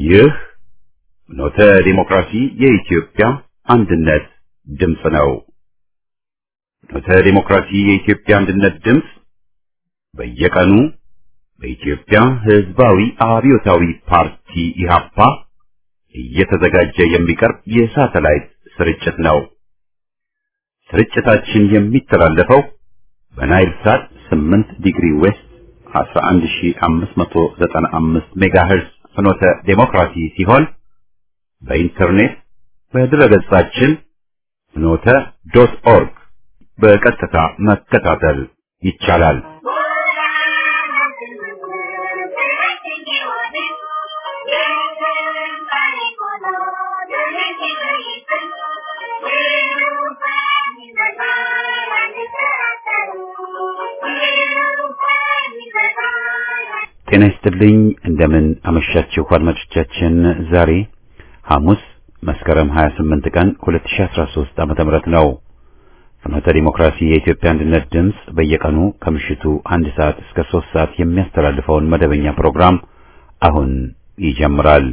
ይህ ኖተ ዲሞክራሲ የኢትዮጵያ አንድነት ድምፅ ነው። ኖተ ዲሞክራሲ የኢትዮጵያ አንድነት ድምፅ በየቀኑ በኢትዮጵያ ሕዝባዊ አብዮታዊ ፓርቲ ኢህአፓ እየተዘጋጀ የሚቀርብ የሳተላይት ስርጭት ነው። ስርጭታችን የሚተላለፈው በናይል ሳት 8 ዲግሪ ዌስት 11595 ሜጋሄርዝ ፍኖተ ዴሞክራሲ ሲሆን በኢንተርኔት በድረገጻችን ፍኖተ ዶት ኦርግ በቀጥታ መከታተል ይቻላል። ጤና ይስጥልኝ። እንደምን አመሻችሁ አድማጮቻችን። ዛሬ ሐሙስ መስከረም 28 ቀን 2013 ዓመተ ምህረት ነው። ፍኖተ ዲሞክራሲ የኢትዮጵያ አንድነት ድምፅ በየቀኑ ከምሽቱ አንድ ሰዓት እስከ ሶስት ሰዓት የሚያስተላልፈውን መደበኛ ፕሮግራም አሁን ይጀምራል።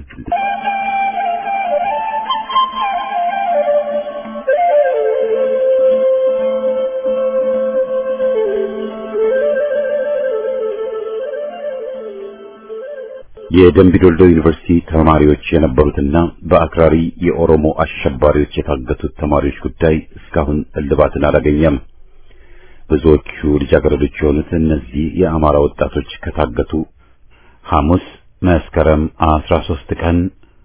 የደምቢ ዶልዶ ዩኒቨርሲቲ ተማሪዎች የነበሩትና በአክራሪ የኦሮሞ አሸባሪዎች የታገቱት ተማሪዎች ጉዳይ እስካሁን እልባትን አላገኘም። ብዙዎቹ ልጃገረዶች የሆኑት እነዚህ የአማራ ወጣቶች ከታገቱ ሐሙስ መስከረም 13 ቀን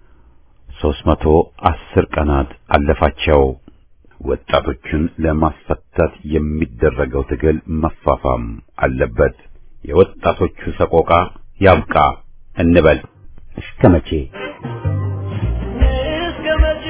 310 ቀናት አለፋቸው። ወጣቶቹን ለማስፈታት የሚደረገው ትግል መፋፋም አለበት። የወጣቶቹ ሰቆቃ ያብቃ እንበል። እስከ መቼ እስከ መቼ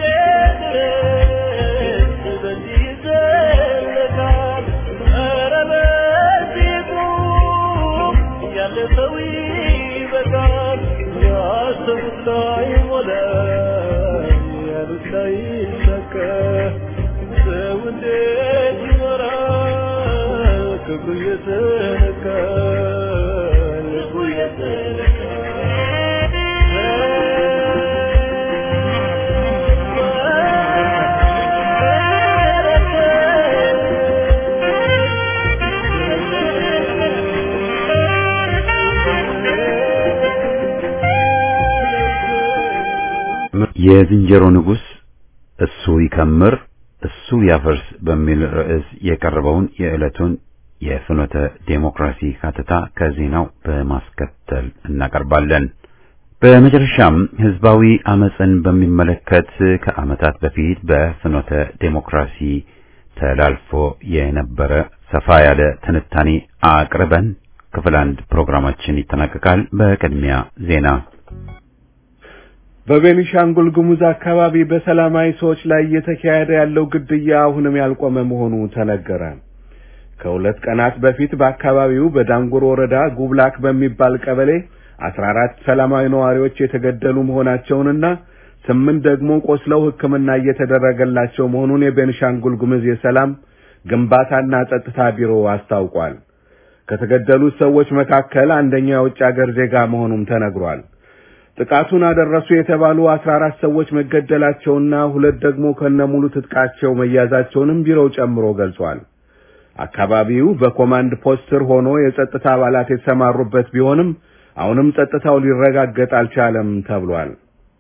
ድረስ በዚህ ይዘለቃል? ኧረ በዚህ ቁም፣ ያለፈው ይበቃል። ያሰቡት ላይሞላ፣ ያሉት ላይሳካ፣ ሰው እንዴት ይኖራል? ክብሩ እየተነካ ልቡ የዝንጀሮ ንጉሥ እሱ ይከምር እሱ ያፈርስ በሚል ርዕስ የቀረበውን የዕለቱን የፍኖተ ዴሞክራሲ ሀተታ ከዜናው በማስከተል እናቀርባለን። በመጨረሻም ህዝባዊ አመፅን በሚመለከት ከዓመታት በፊት በፍኖተ ዴሞክራሲ ተላልፎ የነበረ ሰፋ ያለ ትንታኔ አቅርበን ክፍል አንድ ፕሮግራማችን ይጠናቀቃል። በቅድሚያ ዜና። በቤኒሻንጉል ጉሙዝ አካባቢ በሰላማዊ ሰዎች ላይ እየተካሄደ ያለው ግድያ አሁንም ያልቆመ መሆኑ ተነገረ። ከሁለት ቀናት በፊት በአካባቢው በዳንጉር ወረዳ ጉብላክ በሚባል ቀበሌ አስራ አራት ሰላማዊ ነዋሪዎች የተገደሉ መሆናቸውንና ስምንት ደግሞ ቆስለው ሕክምና እየተደረገላቸው መሆኑን የቤኒሻንጉል ጉሙዝ የሰላም ግንባታና ጸጥታ ቢሮ አስታውቋል። ከተገደሉት ሰዎች መካከል አንደኛው የውጭ አገር ዜጋ መሆኑም ተነግሯል። ጥቃቱን አደረሱ የተባሉ አስራ አራት ሰዎች መገደላቸውና ሁለት ደግሞ ከነሙሉ ትጥቃቸው መያዛቸውንም ቢሮው ጨምሮ ገልጿል። አካባቢው በኮማንድ ፖስት ስር ሆኖ የጸጥታ አባላት የተሰማሩበት ቢሆንም አሁንም ጸጥታው ሊረጋገጥ አልቻለም ተብሏል።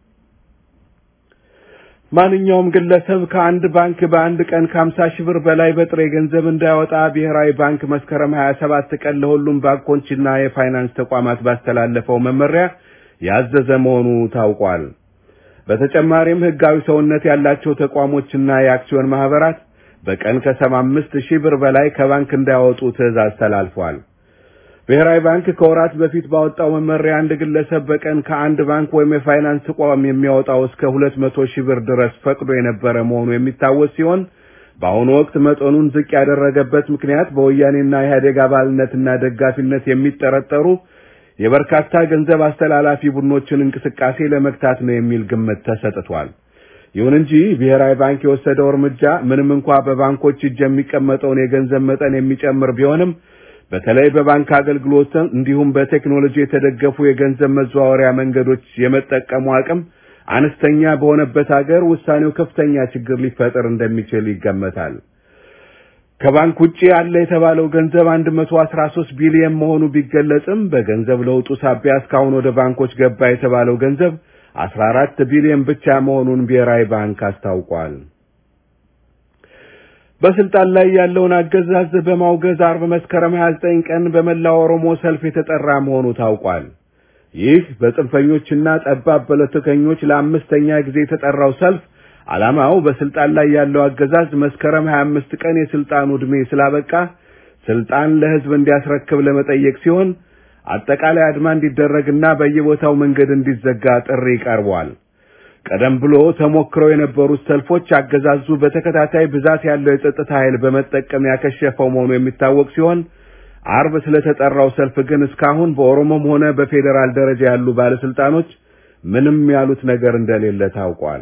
ማንኛውም ግለሰብ ከአንድ ባንክ በአንድ ቀን ከሀምሳ ሺህ ብር በላይ በጥሬ ገንዘብ እንዳያወጣ ብሔራዊ ባንክ መስከረም 27 ቀን ለሁሉም ባንኮችና የፋይናንስ ተቋማት ባስተላለፈው መመሪያ ያዘዘ መሆኑ ታውቋል። በተጨማሪም ህጋዊ ሰውነት ያላቸው ተቋሞችና የአክሲዮን ማህበራት በቀን ከሰባ አምስት ሺህ ብር በላይ ከባንክ እንዳያወጡ ትዕዛዝ ተላልፏል። ብሔራዊ ባንክ ከወራት በፊት ባወጣው መመሪያ አንድ ግለሰብ በቀን ከአንድ ባንክ ወይም የፋይናንስ ተቋም የሚያወጣው እስከ ሁለት መቶ ሺህ ብር ድረስ ፈቅዶ የነበረ መሆኑ የሚታወስ ሲሆን በአሁኑ ወቅት መጠኑን ዝቅ ያደረገበት ምክንያት በወያኔና ኢህአዴግ አባልነትና ደጋፊነት የሚጠረጠሩ የበርካታ ገንዘብ አስተላላፊ ቡድኖችን እንቅስቃሴ ለመግታት ነው የሚል ግምት ተሰጥቷል። ይሁን እንጂ ብሔራዊ ባንክ የወሰደው እርምጃ ምንም እንኳ በባንኮች እጅ የሚቀመጠውን የገንዘብ መጠን የሚጨምር ቢሆንም በተለይ በባንክ አገልግሎት እንዲሁም በቴክኖሎጂ የተደገፉ የገንዘብ መዘዋወሪያ መንገዶች የመጠቀሙ አቅም አነስተኛ በሆነበት ሀገር ውሳኔው ከፍተኛ ችግር ሊፈጥር እንደሚችል ይገመታል። ከባንክ ውጪ ያለ የተባለው ገንዘብ 113 ቢሊዮን መሆኑ ቢገለጽም በገንዘብ ለውጡ ሳቢያ እስካሁን ወደ ባንኮች ገባ የተባለው ገንዘብ 14 ቢሊዮን ብቻ መሆኑን ብሔራዊ ባንክ አስታውቋል። በስልጣን ላይ ያለውን አገዛዝ በማውገዝ አርብ መስከረም 29 ቀን በመላው ኦሮሞ ሰልፍ የተጠራ መሆኑ ታውቋል። ይህ በጽንፈኞችና ጠባብ ፖለቲከኞች ለአምስተኛ ጊዜ የተጠራው ሰልፍ ዓላማው በስልጣን ላይ ያለው አገዛዝ መስከረም 25 ቀን የስልጣኑ ዕድሜ ስላበቃ ስልጣን ለሕዝብ እንዲያስረክብ ለመጠየቅ ሲሆን አጠቃላይ አድማ እንዲደረግና በየቦታው መንገድ እንዲዘጋ ጥሪ ቀርቧል። ቀደም ብሎ ተሞክረው የነበሩት ሰልፎች አገዛዙ በተከታታይ ብዛት ያለው የጸጥታ ኃይል በመጠቀም ያከሸፈው መሆኑ የሚታወቅ ሲሆን አርብ ስለተጠራው ሰልፍ ግን እስካሁን በኦሮሞም ሆነ በፌዴራል ደረጃ ያሉ ባለስልጣኖች ምንም ያሉት ነገር እንደሌለ ታውቋል።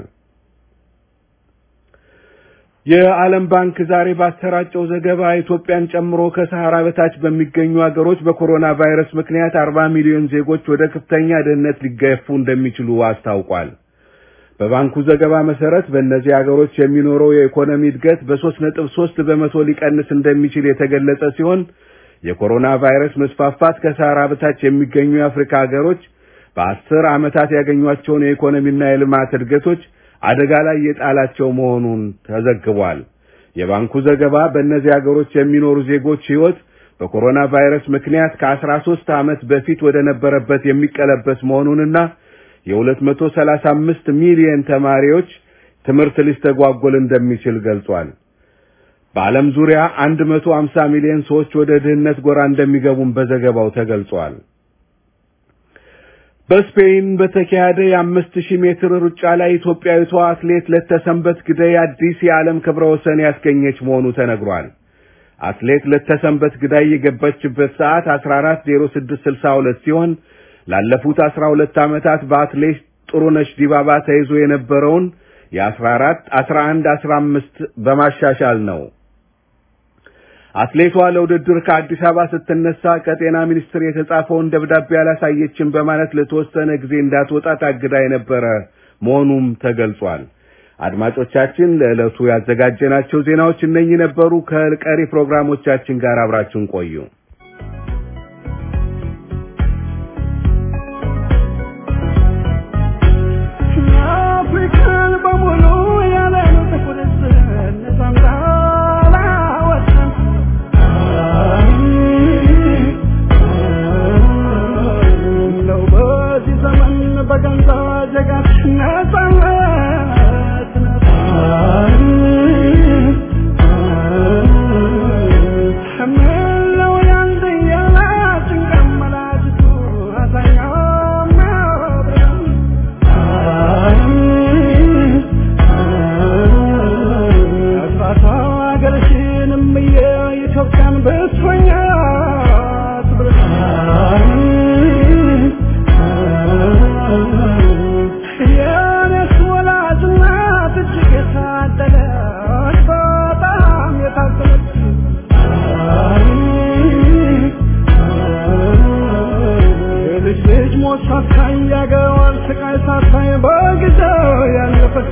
የዓለም ባንክ ዛሬ ባሰራጨው ዘገባ ኢትዮጵያን ጨምሮ ከሰሃራ በታች በሚገኙ ሀገሮች በኮሮና ቫይረስ ምክንያት 40 ሚሊዮን ዜጎች ወደ ከፍተኛ ድህነት ሊገፉ እንደሚችሉ አስታውቋል። በባንኩ ዘገባ መሰረት በእነዚህ ሀገሮች የሚኖረው የኢኮኖሚ እድገት በሶስት ነጥብ ሶስት በመቶ ሊቀንስ እንደሚችል የተገለጸ ሲሆን የኮሮና ቫይረስ መስፋፋት ከሰሃራ በታች የሚገኙ የአፍሪካ ሀገሮች በአስር ዓመታት ያገኟቸውን የኢኮኖሚና የልማት እድገቶች አደጋ ላይ የጣላቸው መሆኑን ተዘግቧል። የባንኩ ዘገባ በእነዚህ ሀገሮች የሚኖሩ ዜጎች ሕይወት በኮሮና ቫይረስ ምክንያት ከአስራ ሦስት ዓመት በፊት ወደ ነበረበት የሚቀለበስ መሆኑንና የ235 ሚሊዮን ተማሪዎች ትምህርት ሊስተጓጎል እንደሚችል ገልጿል። በዓለም ዙሪያ 150 ሚሊዮን ሰዎች ወደ ድህነት ጎራ እንደሚገቡም በዘገባው ተገልጿል። በስፔን በተካሄደ የአምስት ሺህ ሜትር ሩጫ ላይ ኢትዮጵያዊቷ አትሌት ለተሰንበት ግደይ አዲስ የዓለም ክብረ ወሰን ያስገኘች መሆኑ ተነግሯል። አትሌት ለተሰንበት ግዳይ የገባችበት ሰዓት 14:06.62 ሲሆን ላለፉት 12 ዓመታት በአትሌት ጥሩነሽ ዲባባ ተይዞ የነበረውን የ14 11 15 በማሻሻል ነው። አትሌቷ ለውድድር ከአዲስ አበባ ስትነሳ ከጤና ሚኒስቴር የተጻፈውን ደብዳቤ አላሳየችም በማለት ለተወሰነ ጊዜ እንዳትወጣ ታግዳ የነበረ መሆኑም ተገልጿል። አድማጮቻችን ለዕለቱ ያዘጋጀናቸው ዜናዎች እነኚህ ነበሩ። ከቀሪ ፕሮግራሞቻችን ጋር አብራችሁን ቆዩ። አፍሪካን በሙሉ ያለ ጥቁር ነፃ ወጣን ነው በዚህ ዘመን በገንዛ ጀጋት ነፃነት ምነው ያንድ ያለ ጭንቀት መላጭቱ አዛኛው ሚያብረን ልጅ ልጅ ሞት ሳታይ ያገዋል ስቃይ ሳታይ በጊዜው ያለፈች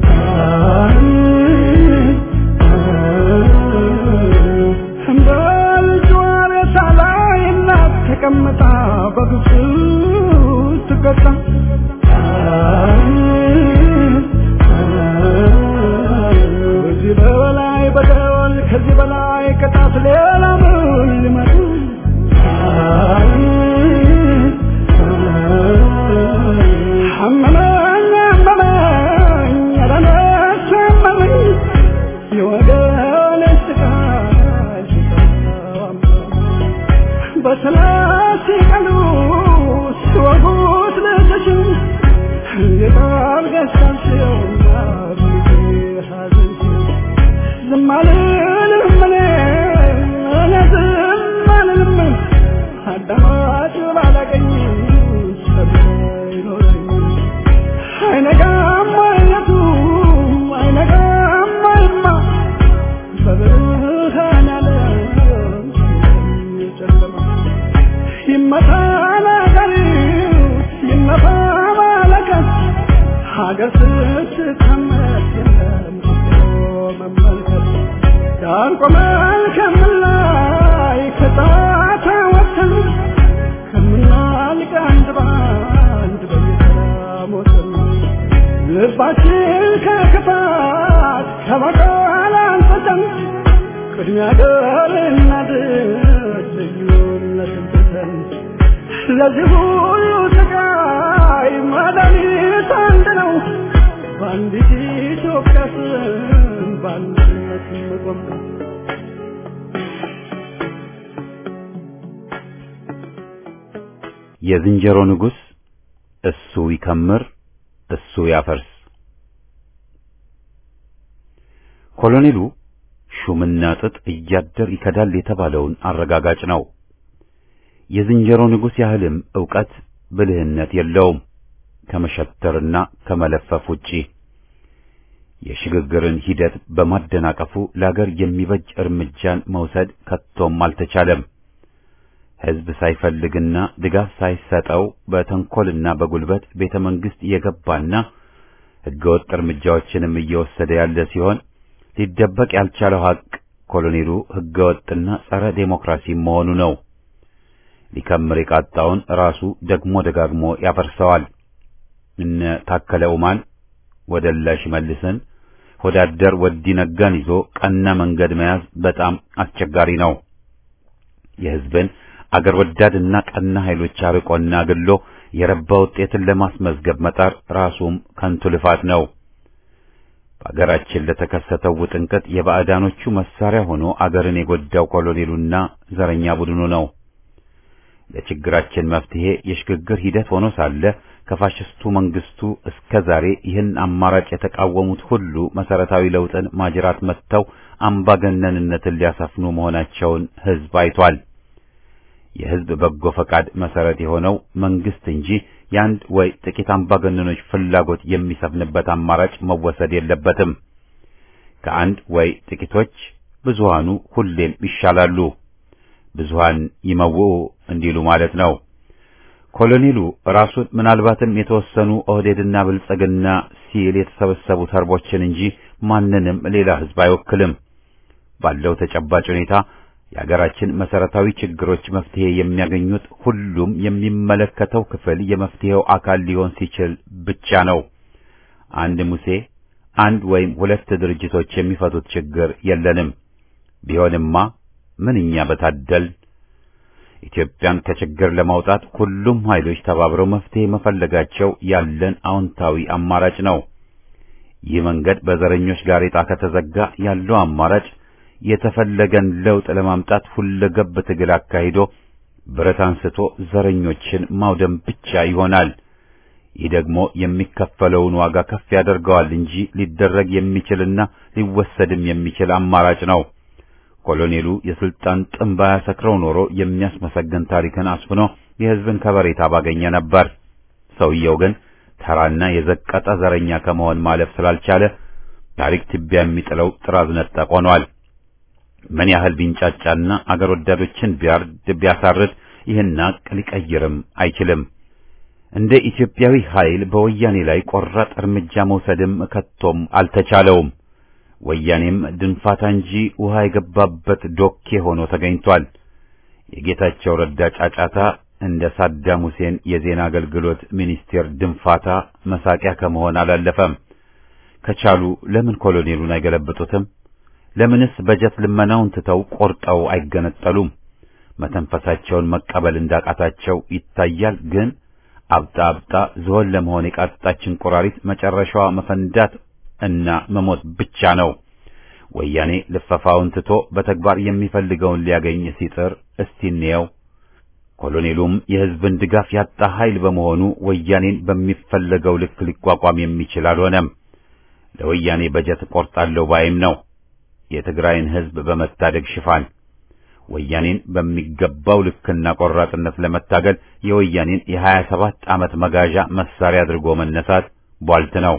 በልጇ ሬሳ ላይ እናት ተቀምጣ በግፍ ትቀጣ ከዚህ በላይ በደል ከዚህ በላይ ቅጣት ሌላ ምን ሊመጡ አመመኝ አመመኝ ኧረ ነፍሴ አመመኝ የወገኔ ስቃይ ሲሰማ በሰላሳ ቀኑ ሲወጉት ልጅሽን የቃል ገዝታችውና ሐዘንሽን ዝም አልልም እኔ እኔ ዝም አልልም አዳማጭ ባላገኝ ሰብሮ ይኖረኝ አይነጋም አይነቱ አይነጋም አይማ በብርሃን ዓለም የአገር እናት ልዩነትን ትተን ለዚህ ሁሉ ስቃይ መድኃኒት አንድ ነው። በአንዲት ኢትዮጵያ ስም በአንድነት መቆም ነው። የዝንጀሮ ንጉሥ እሱ ይከምር እሱ ያፈርስ። ኮሎኔሉ ሹምና ጥጥ እያደር ይከዳል የተባለውን አረጋጋጭ ነው። የዝንጀሮ ንጉሥ ያህልም ዕውቀት ብልህነት የለውም ከመሸተርና ከመለፈፍ ውጪ። የሽግግርን ሂደት በማደናቀፉ ለአገር የሚበጅ እርምጃን መውሰድ ከቶም አልተቻለም። ሕዝብ ሳይፈልግና ድጋፍ ሳይሰጠው በተንኰልና በጉልበት ቤተ መንግሥት የገባና ሕገወጥ እርምጃዎችንም እየወሰደ ያለ ሲሆን ሊደበቅ ያልቻለው ሐቅ ኮሎኔሉ ሕገወጥና ጸረ ዴሞክራሲ መሆኑ ነው። ሊከምር የቃጣውን ራሱ ደግሞ ደጋግሞ ያፈርሰዋል። እነ ታከለ ኡማን ወደላሽ መልስን ወዳደር ወዲ ነጋን ይዞ ቀና መንገድ መያዝ በጣም አስቸጋሪ ነው። የሕዝብን አገር ወዳድና ቀና ኃይሎች አርቆና አግሎ የረባ ውጤትን ለማስመዝገብ መጣር ራሱም ከንቱ ልፋት ነው። በአገራችን ለተከሰተው ውጥንቅጥ የባዕዳኖቹ መሳሪያ ሆኖ አገርን የጎዳው ኮሎኔሉና ዘረኛ ቡድኑ ነው። ለችግራችን መፍትሄ የሽግግር ሂደት ሆኖ ሳለ ከፋሽስቱ መንግስቱ እስከ ዛሬ ይህን አማራጭ የተቃወሙት ሁሉ መሰረታዊ ለውጥን ማጅራት መጥተው አምባገነንነትን ሊያሰፍኑ መሆናቸውን ሕዝብ አይቷል። የሕዝብ በጎ ፈቃድ መሰረት የሆነው መንግስት እንጂ የአንድ ወይ ጥቂት አምባገነኖች ፍላጎት የሚሰፍንበት አማራጭ መወሰድ የለበትም። ከአንድ ወይ ጥቂቶች ብዙሃኑ ሁሌም ይሻላሉ። ብዙሃን ይመውኡ እንዲሉ ማለት ነው። ኮሎኔሉ ራሱን ምናልባትም የተወሰኑ ኦህዴድና ብልጽግና ሲል የተሰበሰቡ ተርቦችን እንጂ ማንንም ሌላ ሕዝብ አይወክልም። ባለው ተጨባጭ ሁኔታ የአገራችን መሰረታዊ ችግሮች መፍትሄ የሚያገኙት ሁሉም የሚመለከተው ክፍል የመፍትሄው አካል ሊሆን ሲችል ብቻ ነው። አንድ ሙሴ፣ አንድ ወይም ሁለት ድርጅቶች የሚፈቱት ችግር የለንም። ቢሆንማ ምንኛ በታደል። ኢትዮጵያን ከችግር ለማውጣት ሁሉም ኃይሎች ተባብረው መፍትሄ መፈለጋቸው ያለን አዎንታዊ አማራጭ ነው። ይህ መንገድ በዘረኞች ጋሬጣ ከተዘጋ ያለው አማራጭ የተፈለገን ለውጥ ለማምጣት ሁለገብ ትግል አካሂዶ ብረት አንስቶ ዘረኞችን ማውደም ብቻ ይሆናል። ይህ ደግሞ የሚከፈለውን ዋጋ ከፍ ያደርገዋል እንጂ ሊደረግ የሚችልና ሊወሰድም የሚችል አማራጭ ነው። ኮሎኔሉ የስልጣን ጥም ባያሰክረው ኖሮ የሚያስመሰግን ታሪክን አስፍኖ የሕዝብን ከበሬታ ባገኘ ነበር። ሰውየው ግን ተራና የዘቀጠ ዘረኛ ከመሆን ማለፍ ስላልቻለ ታሪክ ትቢያ የሚጥለው ጥራዝ ነጠቅ ሆኗል። ምን ያህል ቢንጫጫና አገር ወዳዶችን ቢያርድ ቢያሳርድ ይህን ሀቅ ሊቀይርም አይችልም። እንደ ኢትዮጵያዊ ኃይል በወያኔ ላይ ቆራጥ እርምጃ መውሰድም ከቶም አልተቻለውም። ወያኔም ድንፋታ እንጂ ውሃ የገባበት ዶኬ ሆኖ ተገኝቷል። የጌታቸው ረዳ ጫጫታ እንደ ሳዳም ሁሴን የዜና አገልግሎት ሚኒስቴር ድንፋታ መሳቂያ ከመሆን አላለፈም። ከቻሉ ለምን ኮሎኔሉን አይገለብጡትም? ለምንስ በጀት ልመናውን ትተው ቆርጠው አይገነጠሉም? መተንፈሳቸውን መቀበል እንዳቃታቸው ይታያል። ግን አብጣ አብጣ ዝሆን ለመሆን የቃጣችን ቆራሪት መጨረሻዋ መፈንዳት እና መሞት ብቻ ነው። ወያኔ ልፈፋውን ትቶ በተግባር የሚፈልገውን ሊያገኝ ሲጥር እስቲ እንየው። ኮሎኔሉም የሕዝብን ድጋፍ ያጣ ኃይል በመሆኑ ወያኔን በሚፈለገው ልክ ሊቋቋም የሚችል አልሆነም። ለወያኔ በጀት ቆርጣለሁ ባይም ነው የትግራይን ሕዝብ በመታደግ ሽፋን ወያኔን በሚገባው ልክና ቆራጥነት ለመታገል የወያኔን የሀያ ሰባት ዓመት መጋዣ መሳሪያ አድርጎ መነሳት ቧልት ነው።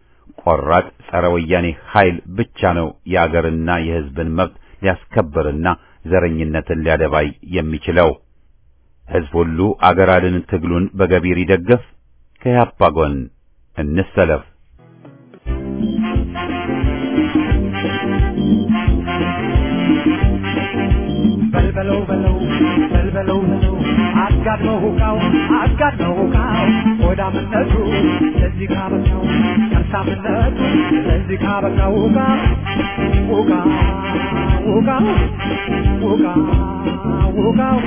ቆራጥ ጸረ ወያኔ ኃይል ብቻ ነው የአገርና የሕዝብን መብት ሊያስከብርና ዘረኝነትን ሊያደባይ የሚችለው። ሕዝብ ሁሉ አገር አድን ትግሉን በገቢር ይደገፍ። ከያፓ ጎን እንሰለፍ። በለው በለው በልበለው በለው አጋድመው ሁቃው አጋድመው ሁቃው ሆዳምነቱ ለዚህ ካበቃው ከርሳምነቱ ለዚህ ካበቃው ሁቃ ሁቃ ሁቃ ሁቃ ሁቃው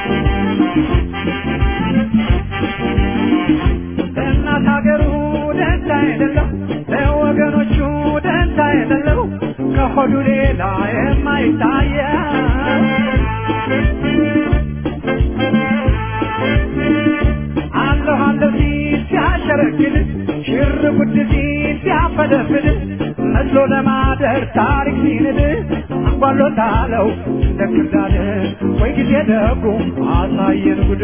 ለእናት ሀገሩ ደንታ የሌለው ለወገኖቹ ደንታ የሌለው ከሆዱ ሌላ የማይታየው አለሁ አለሁ ሲል ሲያሸረግድ ሽር ጉድ ሲል ሲያፈለፍል መስሎ ለማደር ታሪክ ሲንድ አንጓሎታለው እንደ ክርዳድ ወይ ጊዜ ደጉ አሳየን ጉድ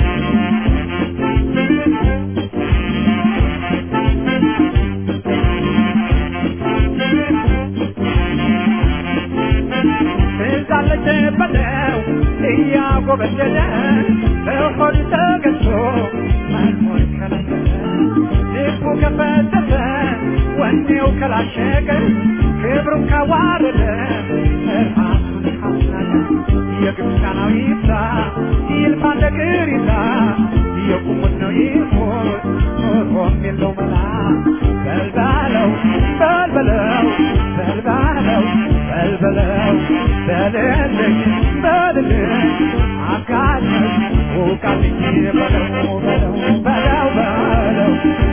ትዛለች በለው እያጎበደደ በሆድ ተገዝቶ መኖር ከለከለ ልቡ ከፈተተ ወኔው ከላሸቀ ክብሩን ካዋረደ ራሱን ካስናቀ የግብፃናዊ ይብዛ ይልፋ እንደ ቅሪታ የቁሙት ነው ይሞት ኖሮም የለው መላ በልባለው በልበለው በልባለው በልበለው በልልኝ በልልኝ አጋለኝ ውቃልኝ በለው በለው በለው በለው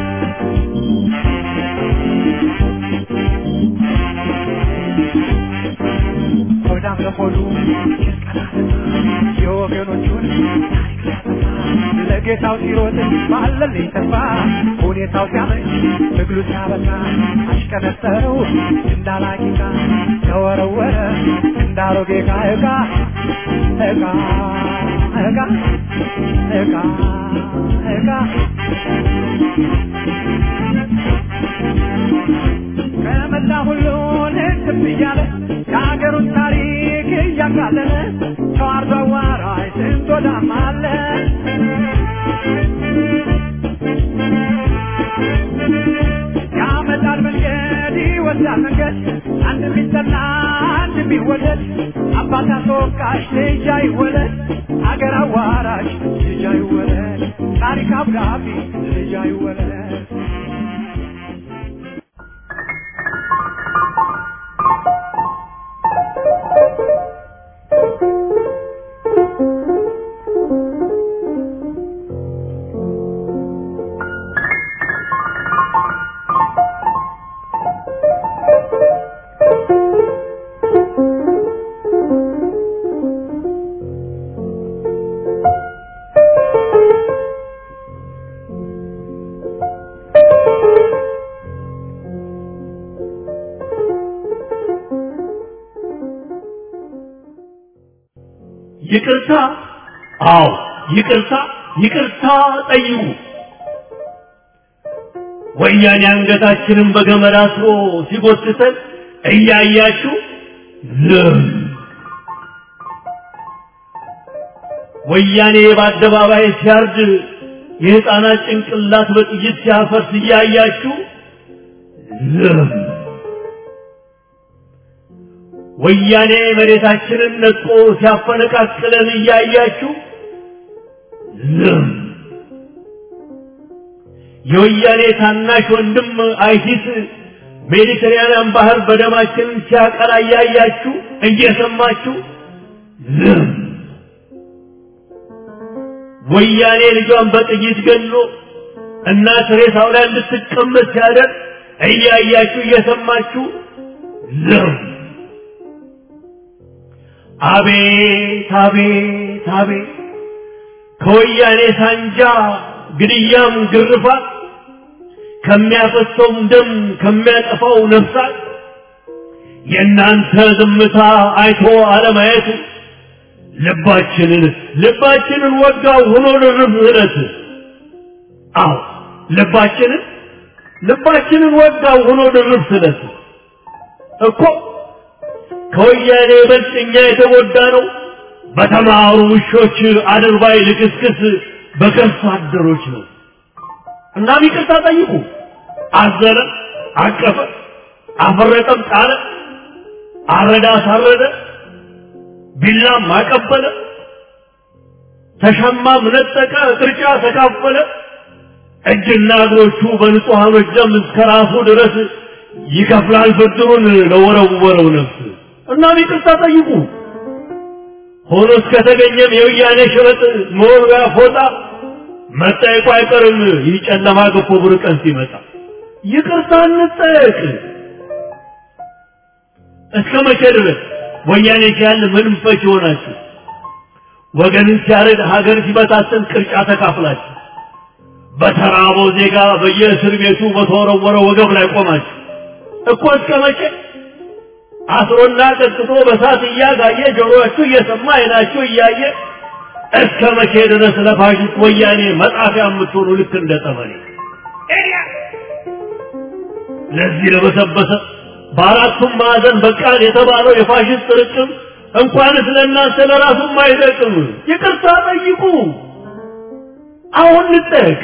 ሆዳም ለሆዱ የወገኖቹን ታሪክ ሊያጠፋ ለጌታው ሲሮጥ ባለልኝ ተስፋ ሁኔታው ሲያመች ትግሉ ሲያበቃ አሽቀነጠረው እንዳላቂቃ ተወረወረ እንዳሮጌ ዕቃ ዕቃ ዕቃ ዕቃ ዕቃ ዕቃ ከመላ ሁሉን ህትም እያለ የሀገሩን ታሪክ እያቃለለ ተዋርዶ አዋራጅ ስንት ወዳም አለ ያመጣል መንገድ ይወስዳል መንገድ አንድ ቢጠላ አንድ ቢወደድ አባት አስወቃሽ ልጅ አይወለድ አገር አዋራሽ ልጅ አይወለድ ታሪክ አብራቢ ልጅ አይወለድ ይቅርታ አዎ ይቅርታ ይቅርታ ጠይቁ ወያኔ አንገታችንን በገመድ አስሮ ሲጎትተን እያያችሁ ዝም ወያኔ በአደባባይ ሲያርድ የህፃናት ጭንቅላት በጥይት ሲያፈርስ እያያችሁ ዝም ወያኔ መሬታችንን ነጥቆ ሲያፈነቃቅለን እያያችሁ ዝም የወያኔ ታናሽ ወንድም አይሲስ ሜዲትራንያን ባህር በደማችን ሲያቀላ እያያችሁ እየሰማችሁ ዝም ወያኔ ልጇን በጥይት ገሎ እናት ሬሳው ላይ እንድትቀመጥ ሲያደርግ እያያችሁ እየሰማችሁ ዝም አቤት አቤት አቤት ከወያኔ ሳንጃ ግድያም ግርፋት ከሚያፈሰውም ደም ከሚያጠፋው ነፍሳት የእናንተ ዝምታ አይቶ አለማየት ልባችንን ልባችንን ወጋው ሆኖ ልርፍ እለት አዎ ልባችንን ልባችንን ወጋው ሆኖ ልርፍ እለት እኮ ከወያኔ ይበልጥ እኛ የተጎዳ ነው በተማሩ ውሾች አድርባይ ልክስክስ በከርሳ አደሮች ነው እናም ይቅርታ ጠይቁ አዘነ አቀፈ አፈረጠም ጣለ አረዳ አሳረደ ቢላም አቀበለ ተሸማም ነጠቀ ቅርጫ ተካፈለ እጅና እግሮቹ በንጹሐኖች ደም እስከ ራሱ ድረስ ይከፍላል ብድሩን ለወረወረው ነፍስ እናም ይቅርታ ጠይቁ ሆኖ እስከተገኘም የወያኔ ሽበጥ መወርወያ ፎጣ መጠየቁ አይቀርም ይህ ጨለማ ገፎ ብሩህ ቀን ሲመጣ ይቅርታ እንጠየቅ እስከ መቼ ድረስ ወያኔ ሲያል ምንም ፈች ይሆናችሁ ወገንን ሲያረድ ሀገር ሲበታትን ቅርጫ ተካፍላችሁ በተራበው ዜጋ በየእስር ቤቱ በተወረወረ ወገብ ላይ ቆማችሁ እኮ እስከ መቼ አስሮና ቀጥቶ በሳት እያጋየ ጆሮአችሁ እየሰማ አይናችሁ እያየ እስከ መቼ ድረስ ለፋሽስት ወያኔ መጣፊያ የምትሆኑ ልክ እንደ ጠመኔ ለዚህ ለበሰበሰ በአራቱም ማዕዘን በቃል የተባለው የፋሽስት ርቅም እንኳንስ ለእናንተ ለራሱም አይጠቅም። ይቅርታ ጠይቁ። አሁን እንጠየቅ።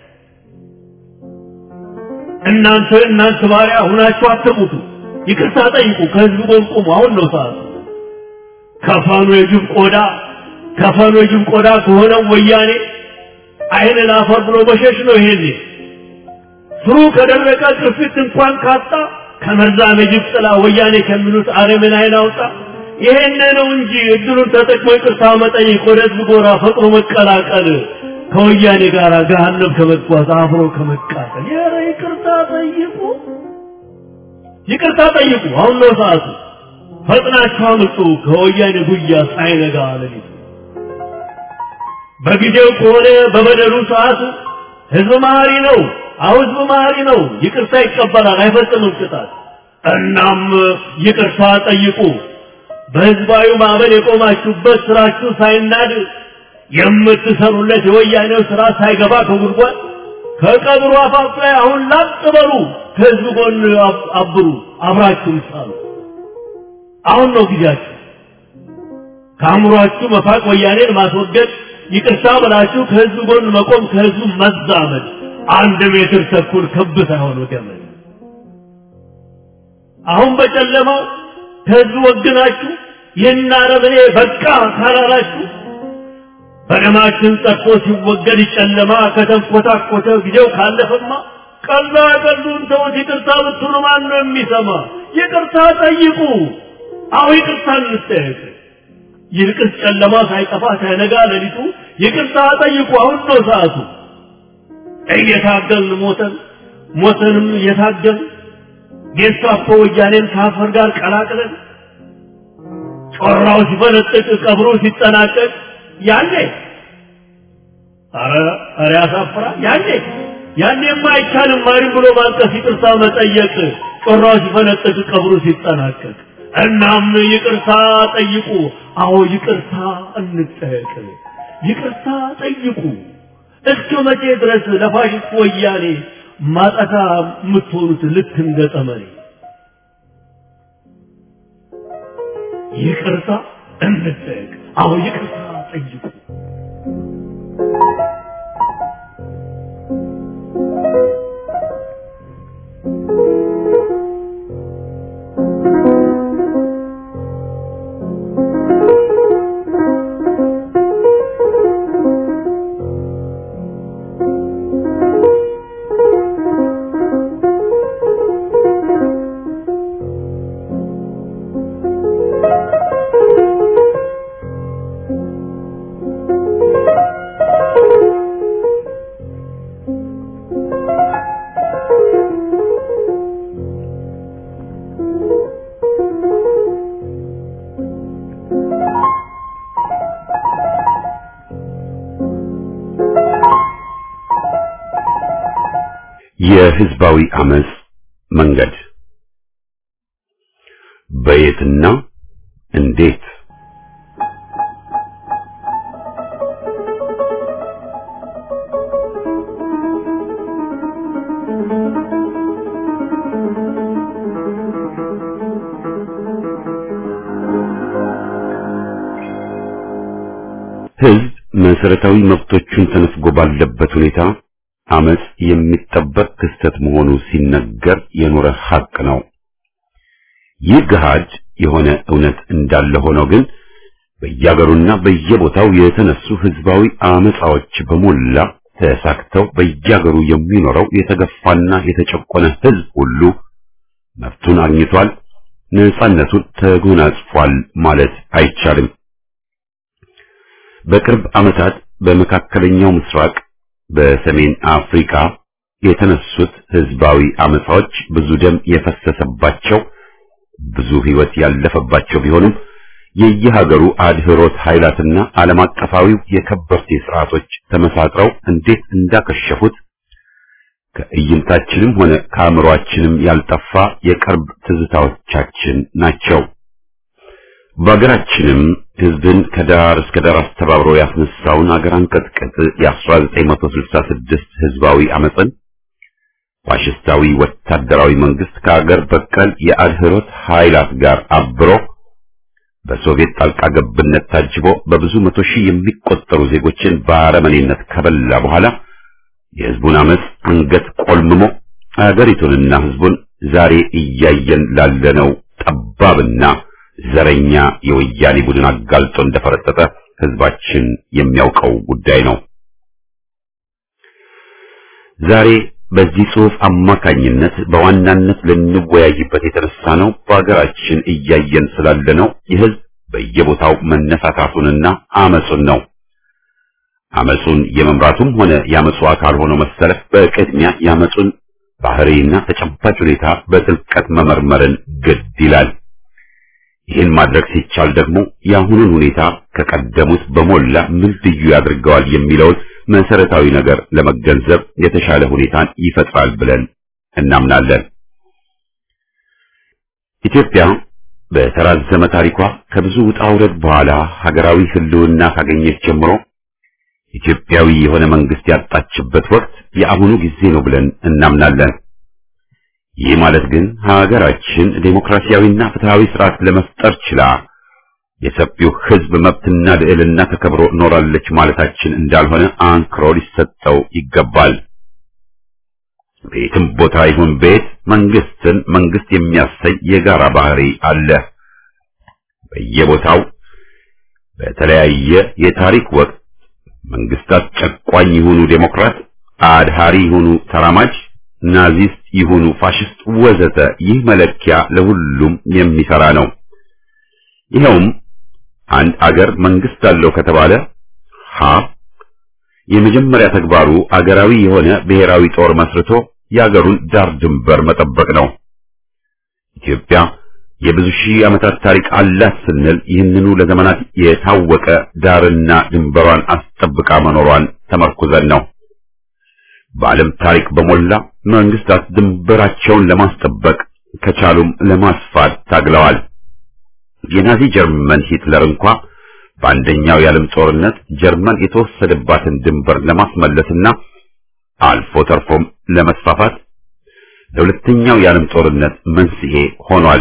እናንተ እናንተ ባሪያ ሁናችሁ አትሙቱ። ይቅርታ ጠይቁ። ከህዝብ ጎን ቁሙ። አሁን ነው ሰዓቱ። ከፈኑ የጅብ ቆዳ ከፈኑ የጅብ ቆዳ ከሆነው ወያኔ አይን ላፈር ብሎ መሸሽ ነው። ይሄኔ ስሩ ከደረቀ ቅርፊት እንኳን ካጣ ከመርዛም የጅብ ጥላ ወያኔ ከሚሉት አረምን አይን አውጣ። ይሄን ነው እንጂ እድሉን ተጠቅሞ ይቅርታ መጠየቅ፣ ወደ ህዝብ ጎራ ፈጥኖ መቀላቀል፣ ከወያኔ ጋር ገሃነም ከመጓዝ አብሮ ከመቃጠል። ኧረ ይቅርታ ጠይቁ፣ ይቅርታ ጠይቁ። አሁን ነው ሰዓቱ። ፈጥናችሁ አምጡ ከወያኔ ጉያ ሳይነጋ ሌሊቱ። በጊዜው ከሆነ በበደሉ ሰዓቱ ህዝብ መሀሪ ነው። አሁ ህዝብ መሀሪ ነው። ይቅርታ ይቀበላል፣ አይፈጽምም ቅጣት። እናም ይቅርታ ጠይቁ። በህዝባዊ ማዕበል የቆማችሁበት ስራችሁ ሳይናድ የምትሰሩለት የወያኔው ስራ ሳይገባ ከጉድጓድ ከቀብሩ አፋፍ ላይ አሁን ላጥ በሉ። ከህዝብ ጎን አብሩ፣ አብራችሁም ሳሉ። አሁን ነው ጊዜያችሁ። ከአእምሯችሁ መፋቅ፣ ወያኔን ማስወገድ፣ ይቅርታ ብላችሁ ከህዝብ ጎን መቆም፣ ከህዝቡ መዛመድ። አንድ ሜትር ተኩል ክብ ሳይሆን ገመድ። አሁን በጨለማው ከህዝብ ወግናችሁ ይህን አረመኔ በቃ ካላላችሁ በደማችን ጠርቶ ሲወገድ ጨለማ ከተንኮታኮተ ጊዜው ካለፈማ ቀላ ቀሉን ተውት። ይቅርታ ብትሉ ማን ነው የሚሰማ? ይቅርታ ጠይቁ። አሁ ይቅርታ እንጠየቅ። ይልቅስ ጨለማ ሳይጠፋ ሳይነጋ ሌሊቱ ይቅርታ ጠይቁ። አሁን ነው ሰዓቱ። እየታገልን ሞተን ሞተንም እየታገልን ጌስታፖ ወያኔን ከአፈር ጋር ቀላቅለን ጮራው ሲፈነጥቅ ቀብሩ ሲጠናቀቅ ያኔ አረ አረ ያሳፍራል። ያኔ ያኔማ አይቻልም ማሪም ብሎ ማልቀስ ይቅርታ መጠየቅ ጮራው ሲፈነጥቅ ቀብሩ ሲጠናቀቅ። እናም ይቅርታ ጠይቁ። አዎ ይቅርታ እንጠየቅ። ይቅርታ ጠይቁ። እስከ መቼ ድረስ ለፋሽስት ወያኔ ማጠፋ የምትሆኑት ልክ እንደ ጠመኔ? ይቅርታ እንጠየቅ። አዎ ይቅርታ ጠይቁ። የህዝባዊ አመጽ መንገድ በየትና እንዴት ህዝብ መሰረታዊ መብቶቹን ተነፍጎ ባለበት ሁኔታ አመጽ የሚጠበቅ ክስተት መሆኑ ሲነገር የኖረ ሐቅ ነው። ይህ ገሃድ የሆነ እውነት እንዳለ ሆኖ ግን በየአገሩና በየቦታው የተነሱ ህዝባዊ አመጻዎች በሞላ ተሳክተው በየአገሩ የሚኖረው የተገፋና የተጨቆነ ህዝብ ሁሉ መብቱን አግኝቷል፣ ነጻነቱን ተጎናጽፏል ማለት አይቻልም። በቅርብ ዓመታት በመካከለኛው ምስራቅ፣ በሰሜን አፍሪካ የተነሱት ህዝባዊ አመጻዎች ብዙ ደም የፈሰሰባቸው ብዙ ህይወት ያለፈባቸው ቢሆኑም የየሀገሩ አድህሮት ኃይላትና ዓለም አቀፋዊው የከበርቴ ስርዓቶች ተመሳጥረው እንዴት እንዳከሸፉት ከእይንታችንም ሆነ ከአእምሮአችንም ያልጠፋ የቅርብ ትዝታዎቻችን ናቸው። በሀገራችንም ህዝብን ከዳር እስከ ዳር አስተባብሮ ያስነሳውን አገር አንቀጥቅጥ የ1966 ህዝባዊ አመፅን ፋሽስታዊ ወታደራዊ መንግስት ከአገር በቀል የአድህሮት ኃይላት ጋር አብሮ በሶቪየት ጣልቃ ገብነት ታጅቦ በብዙ መቶ ሺህ የሚቆጠሩ ዜጎችን በአረመኔነት ከበላ በኋላ የህዝቡን አመፅ አንገት ቆልምሞ አገሪቱንና ህዝቡን ዛሬ እያየን ላለነው ጠባብና ዘረኛ የወያኔ ቡድን አጋልጦ እንደፈረጠጠ ህዝባችን የሚያውቀው ጉዳይ ነው። ዛሬ በዚህ ጽሑፍ አማካኝነት በዋናነት ልንወያይበት የተነሳ ነው በሀገራችን እያየን ስላለነው የህዝብ በየቦታው መነሳታቱንና አመጹን ነው። አመጹን የመምራቱም ሆነ የአመጹ አካል ሆኖ መሰለፍ በቅድሚያ የአመጹን ባህሪና ተጨባጭ ሁኔታ በጥልቀት መመርመርን ግድ ይላል። ይህን ማድረግ ሲቻል ደግሞ የአሁኑን ሁኔታ ከቀደሙት በሞላ ምን ልዩ ያደርገዋል የሚለውን መሰረታዊ ነገር ለመገንዘብ የተሻለ ሁኔታን ይፈጥራል ብለን እናምናለን። ኢትዮጵያ በተራዘመ ታሪኳ ከብዙ ውጣ ውረድ በኋላ ሀገራዊ ህልውና ካገኘች ጀምሮ ኢትዮጵያዊ የሆነ መንግስት ያጣችበት ወቅት የአሁኑ ጊዜ ነው ብለን እናምናለን። ይህ ማለት ግን ሀገራችን ዴሞክራሲያዊና ፍትሃዊ ስርዓት ለመፍጠር ችላ የሰፊው ህዝብ መብትና ልዕልና ተከብሮ ኖራለች ማለታችን እንዳልሆነ አንክሮ ሊሰጠው ይገባል። ቤትም ቦታ ይሁን ቤት መንግስትን መንግስት የሚያሰኝ የጋራ ባህሪ አለ። በየቦታው በተለያየ የታሪክ ወቅት መንግስታት ጨቋኝ ይሁኑ ዴሞክራት፣ አድሃሪ ይሁኑ ተራማጅ፣ ናዚስት ይሁኑ ፋሽስት ወዘተ ይህ መለኪያ ለሁሉም የሚሰራ ነው። ይኸውም አንድ አገር መንግስት አለው ከተባለ ሀ የመጀመሪያ ተግባሩ አገራዊ የሆነ ብሔራዊ ጦር መስርቶ የአገሩን ዳር ድንበር መጠበቅ ነው። ኢትዮጵያ የብዙ ሺህ ዓመታት ታሪክ አላት ስንል ይህንኑ ለዘመናት የታወቀ ዳርና ድንበሯን አስጠብቃ መኖሯን ተመርኩዘን ነው። በዓለም ታሪክ በሞላ መንግስታት ድንበራቸውን ለማስጠበቅ ከቻሉም ለማስፋት ታግለዋል። የናዚ ጀርመን ሂትለር እንኳ በአንደኛው የዓለም ጦርነት ጀርመን የተወሰደባትን ድንበር ለማስመለስና አልፎ ተርፎም ለመስፋፋት ለሁለተኛው የዓለም ጦርነት መንስኤ ሆኗል።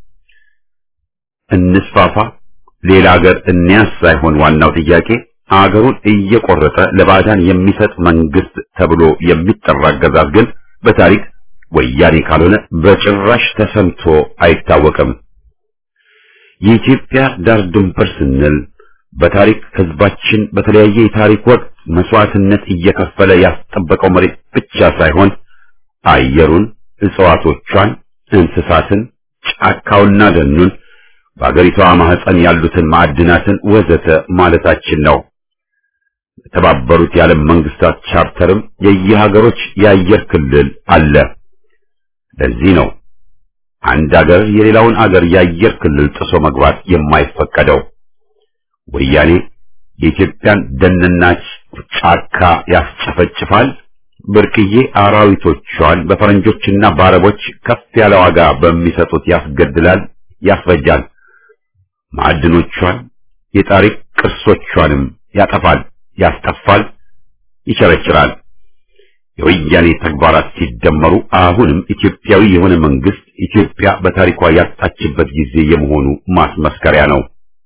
እንስፋፋ፣ ሌላ አገር እንያዝ ሳይሆን ዋናው ጥያቄ አገሩን እየቆረጠ ለባዕዳን የሚሰጥ መንግስት ተብሎ የሚጠራ አገዛዝ ግን በታሪክ ወያኔ ካልሆነ በጭራሽ ተሰምቶ አይታወቅም። የኢትዮጵያ ዳር ድንበር ስንል በታሪክ ህዝባችን በተለያየ የታሪክ ወቅት መስዋዕትነት እየከፈለ ያስጠበቀው መሬት ብቻ ሳይሆን አየሩን፣ እጽዋቶቿን፣ እንስሳትን፣ ጫካውና ደኑን፣ በአገሪቷ ማህፀን ያሉትን ማዕድናትን ወዘተ ማለታችን ነው። የተባበሩት የዓለም መንግስታት ቻርተርም የየሀገሮች የአየር ክልል አለ። ለዚህ ነው አንድ አገር የሌላውን አገር የአየር ክልል ጥሶ መግባት የማይፈቀደው። ወያኔ የኢትዮጵያን ደንና ጫካ ያስጨፈጭፋል፣ ብርቅዬ አራዊቶቿን በፈረንጆችና በአረቦች ከፍ ያለ ዋጋ በሚሰጡት ያስገድላል፣ ያስፈጃል። ማዕድኖቿን የታሪክ ቅርሶቿንም ያጠፋል፣ ያስጠፋል፣ ይቸረችራል። የወያኔ ተግባራት ሲደመሩ አሁንም ኢትዮጵያዊ የሆነ መንግስት ኢትዮጵያ በታሪኳ ያጣችበት ጊዜ የመሆኑ ማስመስከሪያ ነው።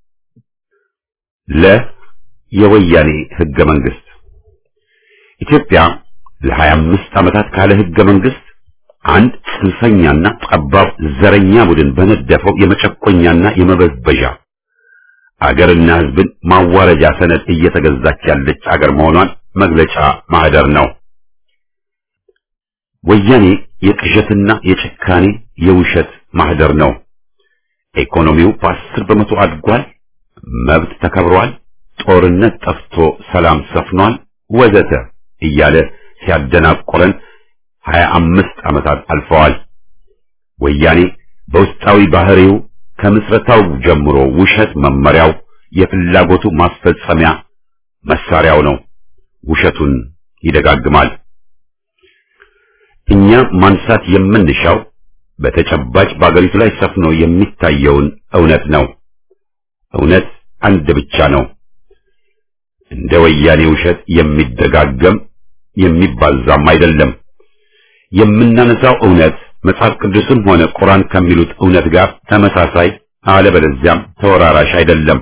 ለ የወያኔ ህገ መንግስት ኢትዮጵያ ለሀያ አምስት ዓመታት ካለ ህገ መንግስት አንድ ጽንፈኛና ጠባብ ዘረኛ ቡድን በነደፈው የመጨቆኛና የመበዝበዣ አገርና ሕዝብን ማዋረጃ ሰነድ እየተገዛች ያለች አገር መሆኗን መግለጫ ማህደር ነው። ወያኔ የቅዠትና የጭካኔ የውሸት ማህደር ነው። ኢኮኖሚው በአስር በመቶ አድጓል፣ መብት ተከብሯል፣ ጦርነት ጠፍቶ ሰላም ሰፍኗል፣ ወዘተ እያለ ሲያደናቆረን ሀያ አምስት ዓመታት አልፈዋል። ወያኔ በውስጣዊ ባህሪው ከምስረታው ጀምሮ ውሸት መመሪያው፣ የፍላጎቱ ማስፈጸሚያ መሳሪያው ነው። ውሸቱን ይደጋግማል። እኛ ማንሳት የምንሻው በተጨባጭ በአገሪቱ ላይ ሰፍኖ የሚታየውን እውነት ነው። እውነት አንድ ብቻ ነው። እንደ ወያኔ ውሸት የሚደጋገም የሚባዛም አይደለም። የምናነሳው እውነት መጽሐፍ ቅዱስም ሆነ ቁርአን ከሚሉት እውነት ጋር ተመሳሳይ አለበለዚያም ተወራራሽ አይደለም።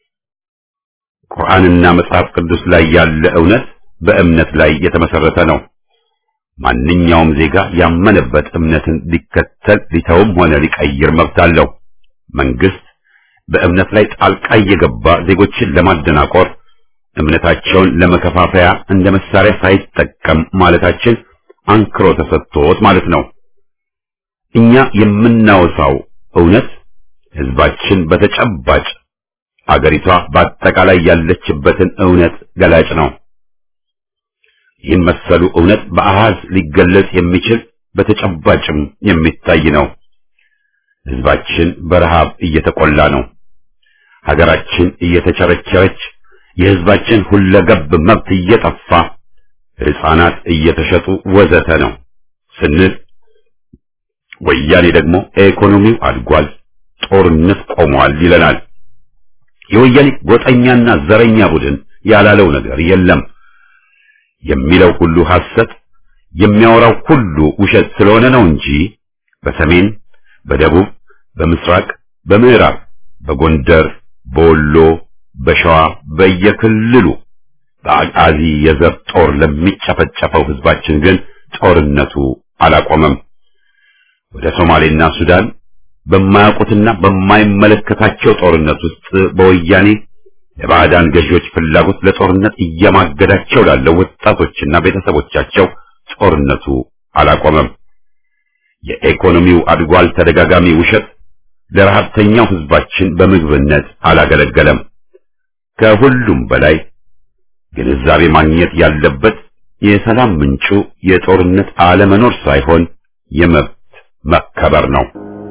ቁርአንና መጽሐፍ ቅዱስ ላይ ያለ እውነት በእምነት ላይ የተመሰረተ ነው። ማንኛውም ዜጋ ያመነበት እምነትን ሊከተል ሊተውም ሆነ ሊቀይር መብት አለው። መንግስት በእምነት ላይ ጣልቃ እየገባ ዜጎችን ለማደናቆር እምነታቸውን ለመከፋፈያ እንደ መሳሪያ ሳይጠቀም ማለታችን አንክሮ ተሰጥቶት ማለት ነው። እኛ የምናወሳው እውነት ህዝባችን በተጨባጭ አገሪቷ በአጠቃላይ ያለችበትን እውነት ገላጭ ነው። ይህን መሰሉ እውነት በአሃዝ ሊገለጽ የሚችል በተጨባጭም የሚታይ ነው። ህዝባችን በረሃብ እየተቆላ ነው። ሀገራችን እየተቸረቸረች፣ የህዝባችን ሁለገብ መብት እየጠፋ፣ ህፃናት እየተሸጡ ወዘተ ነው ስንል ወያኔ ደግሞ ኢኮኖሚው አድጓል፣ ጦርነት ቆሟል ይለናል። የወያኔ ጎጠኛና ዘረኛ ቡድን ያላለው ነገር የለም። የሚለው ሁሉ ሐሰት፣ የሚያወራው ሁሉ ውሸት ስለሆነ ነው እንጂ በሰሜን፣ በደቡብ፣ በምስራቅ፣ በምዕራብ፣ በጎንደር፣ በወሎ፣ በሸዋ በየክልሉ በአቃዚ የዘር ጦር ለሚጨፈጨፈው ህዝባችን ግን ጦርነቱ አላቆመም። ወደ ሶማሌና ሱዳን በማያውቁትና በማይመለከታቸው ጦርነት ውስጥ በወያኔ የባዕዳን ገዢዎች ፍላጎት ለጦርነት እየማገዳቸው ላለው ወጣቶችና ቤተሰቦቻቸው ጦርነቱ አላቆመም። የኢኮኖሚው አድጓል ተደጋጋሚ ውሸት ለረሃብተኛው ህዝባችን በምግብነት አላገለገለም። ከሁሉም በላይ ግንዛቤ ማግኘት ያለበት የሰላም ምንጩ የጦርነት አለመኖር ሳይሆን የመብት መከበር ነው።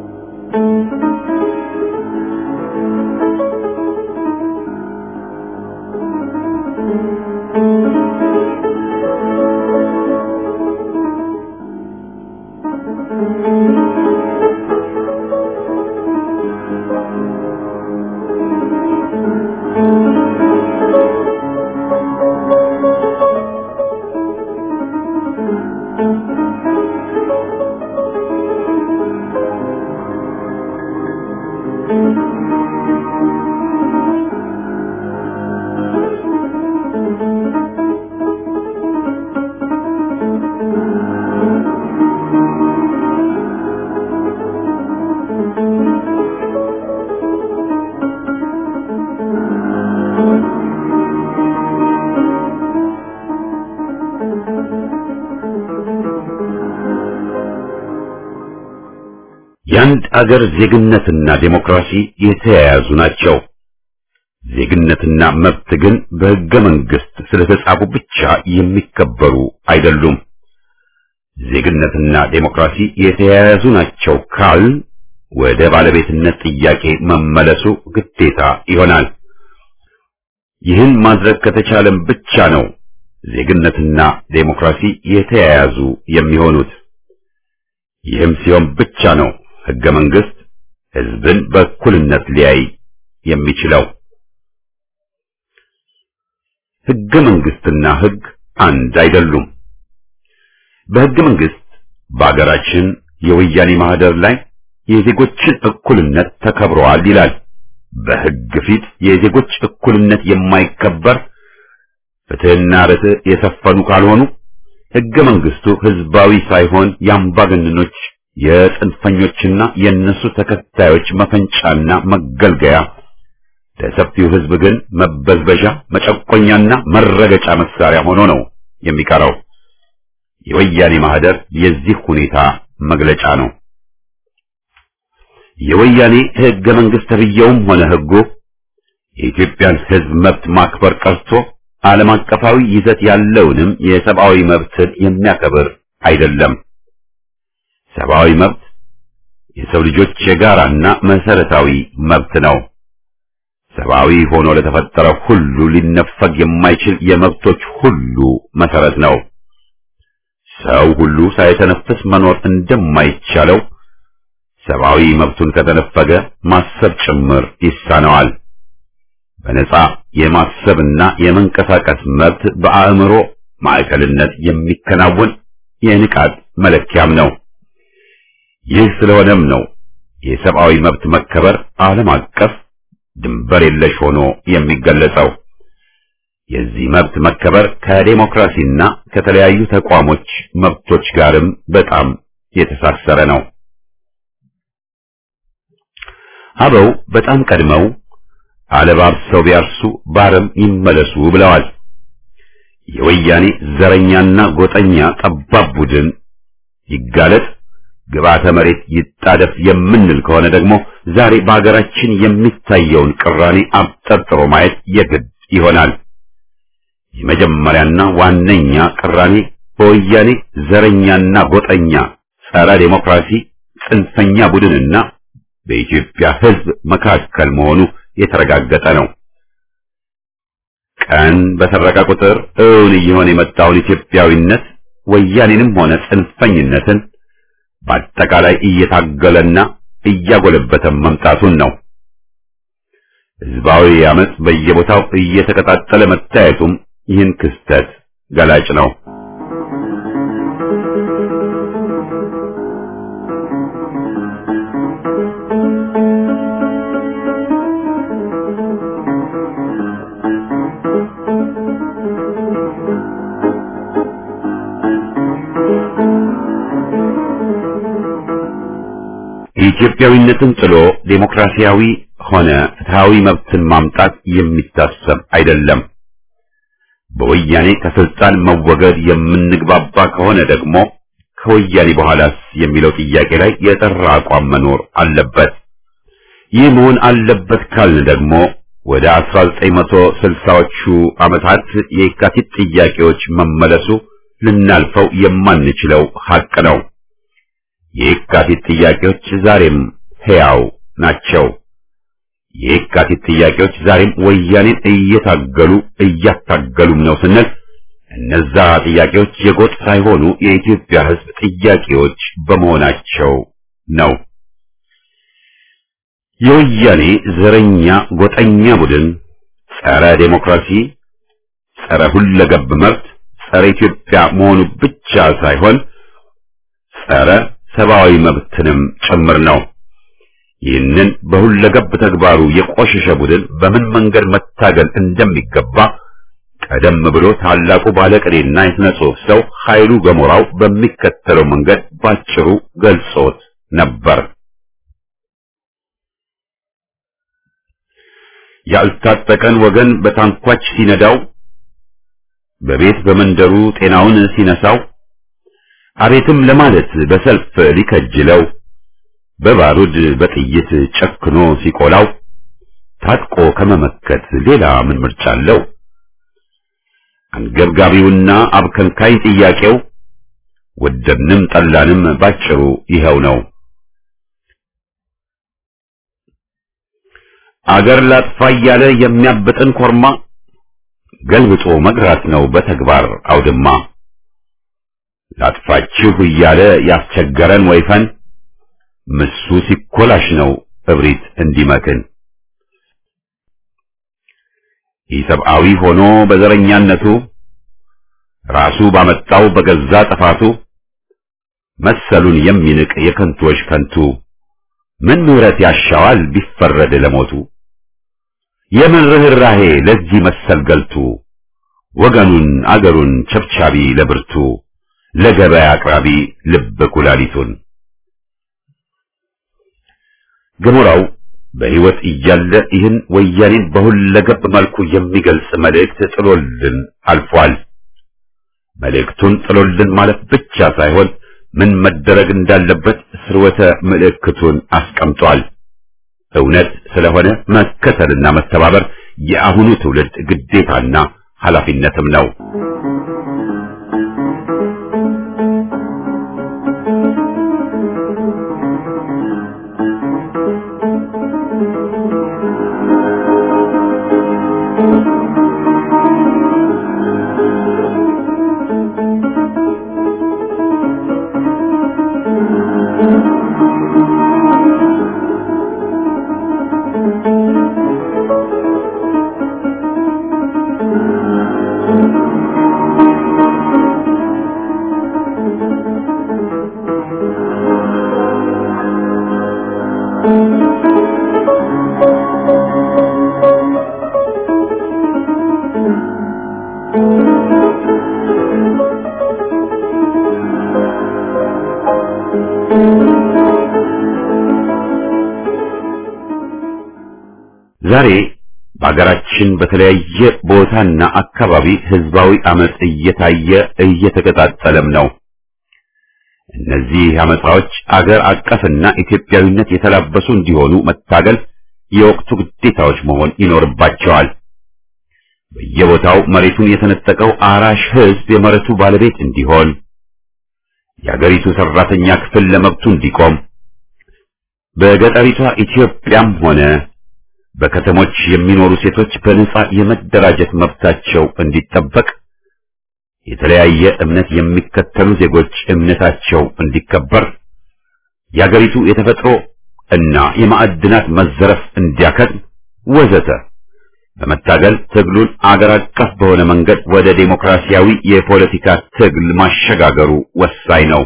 የአንድ አገር ዜግነትና ዴሞክራሲ የተያያዙ ናቸው። ዜግነትና መብት ግን በሕገ መንግሥት ስለተጻፉ ብቻ የሚከበሩ አይደሉም። ዜግነትና ዴሞክራሲ የተያያዙ ናቸው ካል ወደ ባለቤትነት ጥያቄ መመለሱ ግዴታ ይሆናል። ይህን ማድረግ ከተቻለም ብቻ ነው ዜግነትና ዴሞክራሲ የተያያዙ የሚሆኑት። ይህም ሲሆን ብቻ ነው ሕገ መንግሥት ሕዝብን በእኩልነት ሊያይ የሚችለው። ሕገ መንግሥትና ሕግ አንድ አይደሉም። በሕገ መንግሥት በአገራችን የወያኔ ማህደር ላይ የዜጎችን እኩልነት ተከብረዋል ይላል። በሕግ ፊት የዜጎች እኩልነት የማይከበር ፍትሕና ርትዕ የሰፈኑ ካልሆኑ ሕገ መንግሥቱ ሕዝባዊ ሳይሆን የአምባገነኖች የጽንፈኞችና የእነሱ ተከታዮች መፈንጫና መገልገያ ለሰፊው ሕዝብ ግን መበዝበዣ፣ መጨቆኛና መረገጫ መሳሪያ ሆኖ ነው የሚቀረው። የወያኔ ማህደር የዚህ ሁኔታ መግለጫ ነው። የወያኔ ሕገ መንግሥት ተብዬውም ሆነ ሕጉ የኢትዮጵያን ሕዝብ መብት ማክበር ቀርቶ ዓለም አቀፋዊ ይዘት ያለውንም የሰብአዊ መብትን የሚያከብር አይደለም። ሰብአዊ መብት የሰው ልጆች የጋራና መሰረታዊ መብት ነው። ሰብአዊ ሆኖ ለተፈጠረ ሁሉ ሊነፈግ የማይችል የመብቶች ሁሉ መሰረት ነው። ሰው ሁሉ ሳይተነፍስ መኖር እንደማይቻለው ሰብአዊ መብቱን ከተነፈገ ማሰብ ጭምር ይሳነዋል። በነጻ የማሰብና የመንቀሳቀስ መብት በአእምሮ ማዕከልነት የሚከናወን የንቃት መለኪያም ነው። ይህ ስለሆነም ነው የሰብአዊ መብት መከበር ዓለም አቀፍ ድንበር የለሽ ሆኖ የሚገለጸው። የዚህ መብት መከበር ከዴሞክራሲና ከተለያዩ ተቋሞች መብቶች ጋርም በጣም የተሳሰረ ነው። አበው በጣም ቀድመው አለባብሰው ቢያርሱ ባረም ይመለሱ ብለዋል። የወያኔ ዘረኛና ጎጠኛ ጠባብ ቡድን ይጋለጥ፣ ግብዓተ መሬት ይጣደፍ የምንል ከሆነ ደግሞ ዛሬ በሀገራችን የሚታየውን ቅራኔ አብጠርጥሮ ማየት የግድ ይሆናል። የመጀመሪያና ዋነኛ ቅራኔ በወያኔ ዘረኛና ጎጠኛ ጸረ ዴሞክራሲ ጽንፈኛ ቡድንና በኢትዮጵያ ሕዝብ መካከል መሆኑ የተረጋገጠ ነው። ቀን በሰረቀ ቁጥር እውን እየሆነ የመጣውን ኢትዮጵያዊነት ወያኔንም ሆነ ጽንፈኝነትን በአጠቃላይ እየታገለና እያጎለበተ መምጣቱን ነው። ሕዝባዊ አመጽ በየቦታው እየተቀጣጠለ መታየቱም ይህን ክስተት ገላጭ ነው። ኢትዮጵያዊነትን ጥሎ ዴሞክራሲያዊ ሆነ ፍትሃዊ መብትን ማምጣት የሚታሰብ አይደለም። በወያኔ ከስልጣን መወገድ የምንግባባ ከሆነ ደግሞ ከወያኔ በኋላስ የሚለው ጥያቄ ላይ የጠራ አቋም መኖር አለበት። ይህ መሆን አለበት ካልን ደግሞ ወደ 1960ዎቹ ዓመታት የካቲት ጥያቄዎች መመለሱ ልናልፈው የማንችለው ሐቅ ነው። የካቲት ጥያቄዎች ዛሬም ሕያው ናቸው። የካቲት ጥያቄዎች ዛሬም ወያኔን እየታገሉ እያታገሉም ነው ስንል እነዛ ጥያቄዎች የጎጥ ሳይሆኑ የኢትዮጵያ ሕዝብ ጥያቄዎች በመሆናቸው ነው። የወያኔ ዘረኛ ጎጠኛ ቡድን ጸረ ዴሞክራሲ፣ ጸረ ሁለገብ መብት፣ ጸረ ኢትዮጵያ መሆኑ ብቻ ሳይሆን ጸረ ሰብአዊ መብትንም ጭምር ነው። ይህንን በሁለገብ ተግባሩ የቆሸሸ ቡድን በምን መንገድ መታገል እንደሚገባ ቀደም ብሎ ታላቁ ባለቅኔና የሥነ ጽሑፍ ሰው ኃይሉ ገሞራው በሚከተለው መንገድ ባጭሩ ገልጾት ነበር። ያልታጠቀን ወገን በታንኳች ሲነዳው፣ በቤት በመንደሩ ጤናውን ሲነሳው፣ አቤትም ለማለት በሰልፍ ሊከጅለው፣ በባሩድ በጥይት ጨክኖ ሲቆላው፣ ታጥቆ ከመመከት ሌላ ምን ምርጫ አለው? አንገብጋቢውና አብከንካይ ጥያቄው ወደድንም ጠላንም ባጭሩ ይኸው ነው። አገር ላጥፋ እያለ የሚያብጥን ኮርማ ገልብጦ መግራት ነው በተግባር አውድማ። ላጥፋችሁ እያለ ያስቸገረን ወይፈን ምሱ ሲኮላሽ ነው እብሪት እንዲመክን። ኢሰብአዊ ሆኖ በዘረኛነቱ ራሱ ባመጣው በገዛ ጥፋቱ መሰሉን የሚንቅ የከንቶች ከንቱ ምን ምሕረት ያሻዋል ቢፈረድ ለሞቱ? የምን ርኅራሄ ለዚህ መሰል ገልቱ ወገኑን አገሩን ቸብቻቢ ለብርቱ ለገበያ አቅራቢ ልብ ኩላሊቱን ገሞራው በሕይወት እያለ ይህን ወያኔን በሁለገብ መልኩ የሚገልጽ መልእክት ጥሎልን አልፏል። መልእክቱን ጥሎልን ማለት ብቻ ሳይሆን ምን መደረግ እንዳለበት ስርወተ ምልክቱን አስቀምጧል። እውነት ስለሆነ መከተልና መተባበር የአሁኑ ትውልድ ግዴታና ኃላፊነትም ነው። ዛሬ በሀገራችን በተለያየ ቦታና አካባቢ ህዝባዊ አመጽ እየታየ እየተቀጣጠለም ነው። እነዚህ አመጻዎች አገር አቀፍና ኢትዮጵያዊነት የተላበሱ እንዲሆኑ መታገል የወቅቱ ግዴታዎች መሆን ይኖርባቸዋል። በየቦታው መሬቱን የተነጠቀው አራሽ ህዝብ የመሬቱ ባለቤት እንዲሆን፣ የአገሪቱ ሰራተኛ ክፍል ለመብቱ እንዲቆም፣ በገጠሪቷ ኢትዮጵያም ሆነ በከተሞች የሚኖሩ ሴቶች በነጻ የመደራጀት መብታቸው እንዲጠበቅ፣ የተለያየ እምነት የሚከተሉ ዜጎች እምነታቸው እንዲከበር፣ የአገሪቱ የተፈጥሮ እና የማዕድናት መዘረፍ እንዲያከትም ወዘተ በመታገል ትግሉን አገር አቀፍ በሆነ መንገድ ወደ ዴሞክራሲያዊ የፖለቲካ ትግል ማሸጋገሩ ወሳኝ ነው።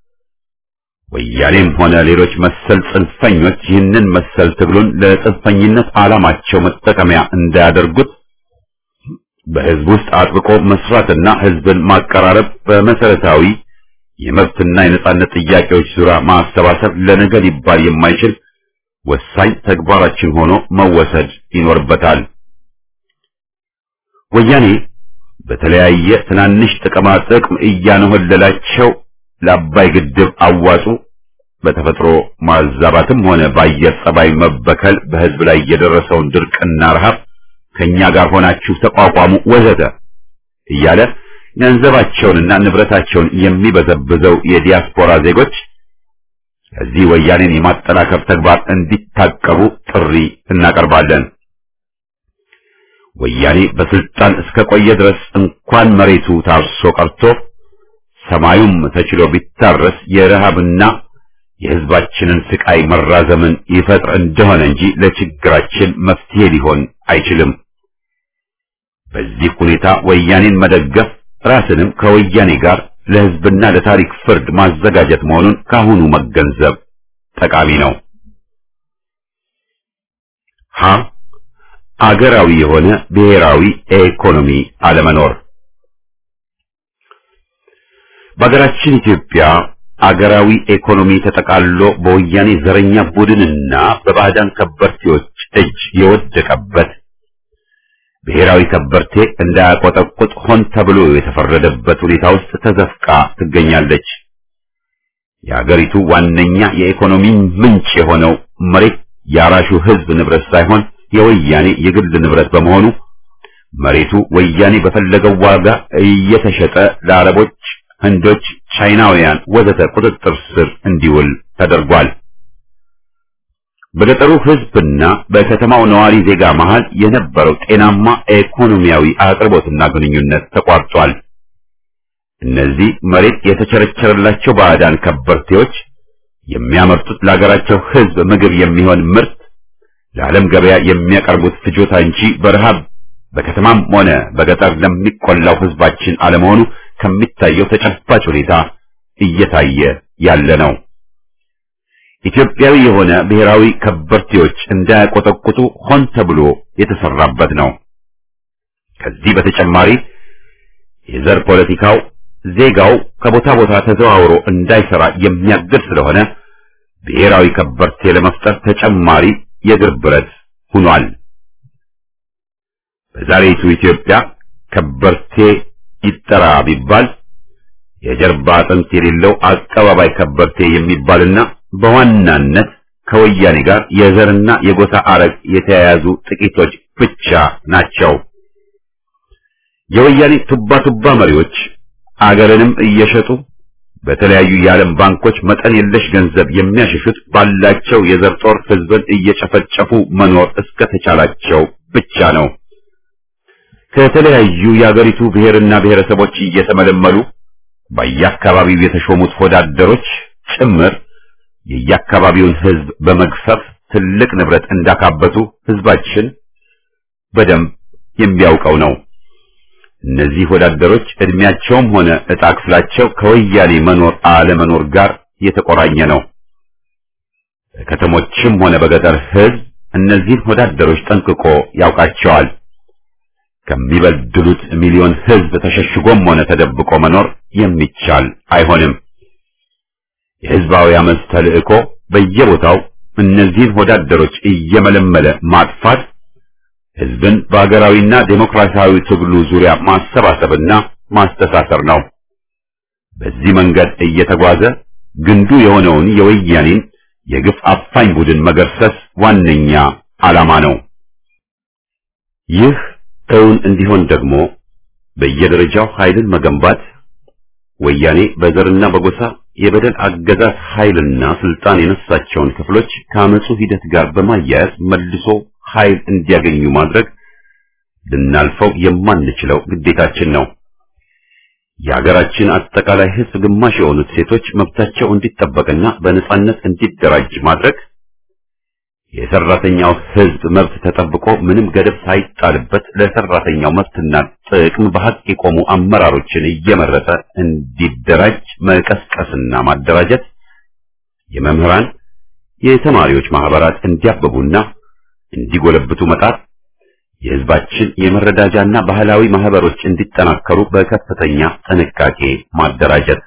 ወያኔም ሆነ ሌሎች መሰል ጽንፈኞች ይህንን መሰል ትግሉን ለጽንፈኝነት ዓላማቸው መጠቀሚያ እንዳያደርጉት በህዝብ ውስጥ አጥብቆ መስራትና ህዝብን ማቀራረብ በመሰረታዊ የመብትና የነጻነት ጥያቄዎች ዙሪያ ማሰባሰብ ለነገ ሊባል የማይችል ወሳኝ ተግባራችን ሆኖ መወሰድ ይኖርበታል። ወያኔ በተለያየ ትናንሽ ጥቅማ ጥቅም እያነሆለላቸው ለአባይ ግድብ አዋጡ በተፈጥሮ ማዛባትም ሆነ በአየር ጸባይ መበከል በህዝብ ላይ የደረሰውን ድርቅና ረሃብ ከኛ ጋር ሆናችሁ ተቋቋሙ ወዘተ እያለ ገንዘባቸውንና ንብረታቸውን የሚበዘብዘው የዲያስፖራ ዜጎች ከዚህ ወያኔን የማጠናከር ተግባር እንዲታቀቡ ጥሪ እናቀርባለን። ወያኔ በስልጣን እስከ ቆየ ድረስ እንኳን መሬቱ ታርሶ ቀርቶ ሰማዩም ተችሎ ቢታረስ የረሃብና የህዝባችንን ስቃይ መራዘምን ይፈጥር እንደሆነ እንጂ ለችግራችን መፍትሄ ሊሆን አይችልም። በዚህ ሁኔታ ወያኔን መደገፍ ራስንም ከወያኔ ጋር ለህዝብና ለታሪክ ፍርድ ማዘጋጀት መሆኑን ካሁኑ መገንዘብ ጠቃሚ ነው። ሀ አገራዊ የሆነ ብሔራዊ ኢኮኖሚ አለመኖር በሀገራችን ኢትዮጵያ አገራዊ ኢኮኖሚ ተጠቃሎ በወያኔ ዘረኛ ቡድንና በባዕዳን ከበርቴዎች እጅ የወደቀበት ብሔራዊ ከበርቴ እንዳያቆጠቁጥ ሆን ተብሎ የተፈረደበት ሁኔታ ውስጥ ተዘፍቃ ትገኛለች። የአገሪቱ ዋነኛ የኢኮኖሚ ምንጭ የሆነው መሬት የአራሹ ህዝብ ንብረት ሳይሆን የወያኔ የግል ንብረት በመሆኑ መሬቱ ወያኔ በፈለገው ዋጋ እየተሸጠ ለአረቦች፣ ህንዶች፣ ቻይናውያን ወዘተ ቁጥጥር ስር እንዲውል ተደርጓል። በገጠሩ ህዝብና በከተማው ነዋሪ ዜጋ መሃል የነበረው ጤናማ ኢኮኖሚያዊ አቅርቦትና ግንኙነት ተቋርጧል። እነዚህ መሬት የተቸረቸረላቸው ባዕዳን ከበርቴዎች የሚያመርቱት ለሀገራቸው ህዝብ ምግብ የሚሆን ምርት ለዓለም ገበያ የሚያቀርቡት ፍጆታ እንጂ በረሃብ በከተማም ሆነ በገጠር ለሚቆላው ህዝባችን አለመሆኑ ከሚታየው ተጨባጭ ሁኔታ እየታየ ያለ ነው። ኢትዮጵያዊ የሆነ ብሔራዊ ከበርቴዎች እንዳያቆጠቁጡ ሆን ተብሎ የተሰራበት ነው። ከዚህ በተጨማሪ የዘር ፖለቲካው ዜጋው ከቦታ ቦታ ተዘዋውሮ እንዳይሰራ የሚያግድ ስለሆነ ብሔራዊ ከበርቴ ለመፍጠር ተጨማሪ የእግር ብረት ሆኗል። በዛሬቱ ኢትዮጵያ ከበርቴ ይጠራ ቢባል የጀርባ አጥንት የሌለው አቀባባይ ከበርቴ የሚባልና በዋናነት ከወያኔ ጋር የዘርና የጎሳ አረግ የተያያዙ ጥቂቶች ብቻ ናቸው። የወያኔ ቱባ ቱባ መሪዎች አገርንም እየሸጡ በተለያዩ የዓለም ባንኮች መጠን የለሽ ገንዘብ የሚያሸሹት ባላቸው የዘር ጦር ህዝብን እየጨፈጨፉ መኖር እስከተቻላቸው ብቻ ነው። ከተለያዩ የአገሪቱ ብሔርና ብሔረሰቦች እየተመለመሉ በየአካባቢው የተሾሙት ወዳደሮች ጭምር የየአካባቢውን ህዝብ በመግፈፍ ትልቅ ንብረት እንዳካበቱ ህዝባችን በደንብ የሚያውቀው ነው። እነዚህ ወዳደሮች እድሜያቸውም ሆነ ዕጣ ክፍላቸው ከወያኔ መኖር አለመኖር ጋር የተቆራኘ ነው። በከተሞችም ሆነ በገጠር ህዝብ እነዚህን ወዳደሮች ጠንቅቆ ያውቃቸዋል። ከሚበድሉት ሚሊዮን ህዝብ ተሸሽጎም ሆነ ተደብቆ መኖር የሚቻል አይሆንም። የህዝባዊ አመፅ ተልእኮ በየቦታው እነዚህን ወዳደሮች እየመለመለ ማጥፋት ህዝብን በሀገራዊና ዴሞክራሲያዊ ትግሉ ዙሪያ ማሰባሰብና ማስተሳሰር ነው። በዚህ መንገድ እየተጓዘ ግንዱ የሆነውን የወያኔን የግፍ አፋኝ ቡድን መገርሰስ ዋነኛ ዓላማ ነው። ይህ እውን እንዲሆን ደግሞ በየደረጃው ኃይልን መገንባት ወያኔ በዘርና በጎሳ የበደል አገዛዝ ኃይልና ስልጣን የነሳቸውን ክፍሎች ከአመፁ ሂደት ጋር በማያያዝ መልሶ ኃይል እንዲያገኙ ማድረግ ልናልፈው የማንችለው ግዴታችን ነው። የሀገራችን አጠቃላይ ህዝብ ግማሽ የሆኑት ሴቶች መብታቸው እንዲጠበቅና በነጻነት እንዲደራጅ ማድረግ የሰራተኛው ህዝብ መብት ተጠብቆ ምንም ገደብ ሳይጣልበት ለሰራተኛው መብትና ጥቅም በሀቅ የቆሙ አመራሮችን እየመረጠ እንዲደራጅ መቀስቀስና ማደራጀት፣ የመምህራን የተማሪዎች ማህበራት እንዲያብቡና እንዲጎለብቱ መጣር፣ የህዝባችን የመረዳጃና ባህላዊ ማህበሮች እንዲጠናከሩ በከፍተኛ ጥንቃቄ ማደራጀት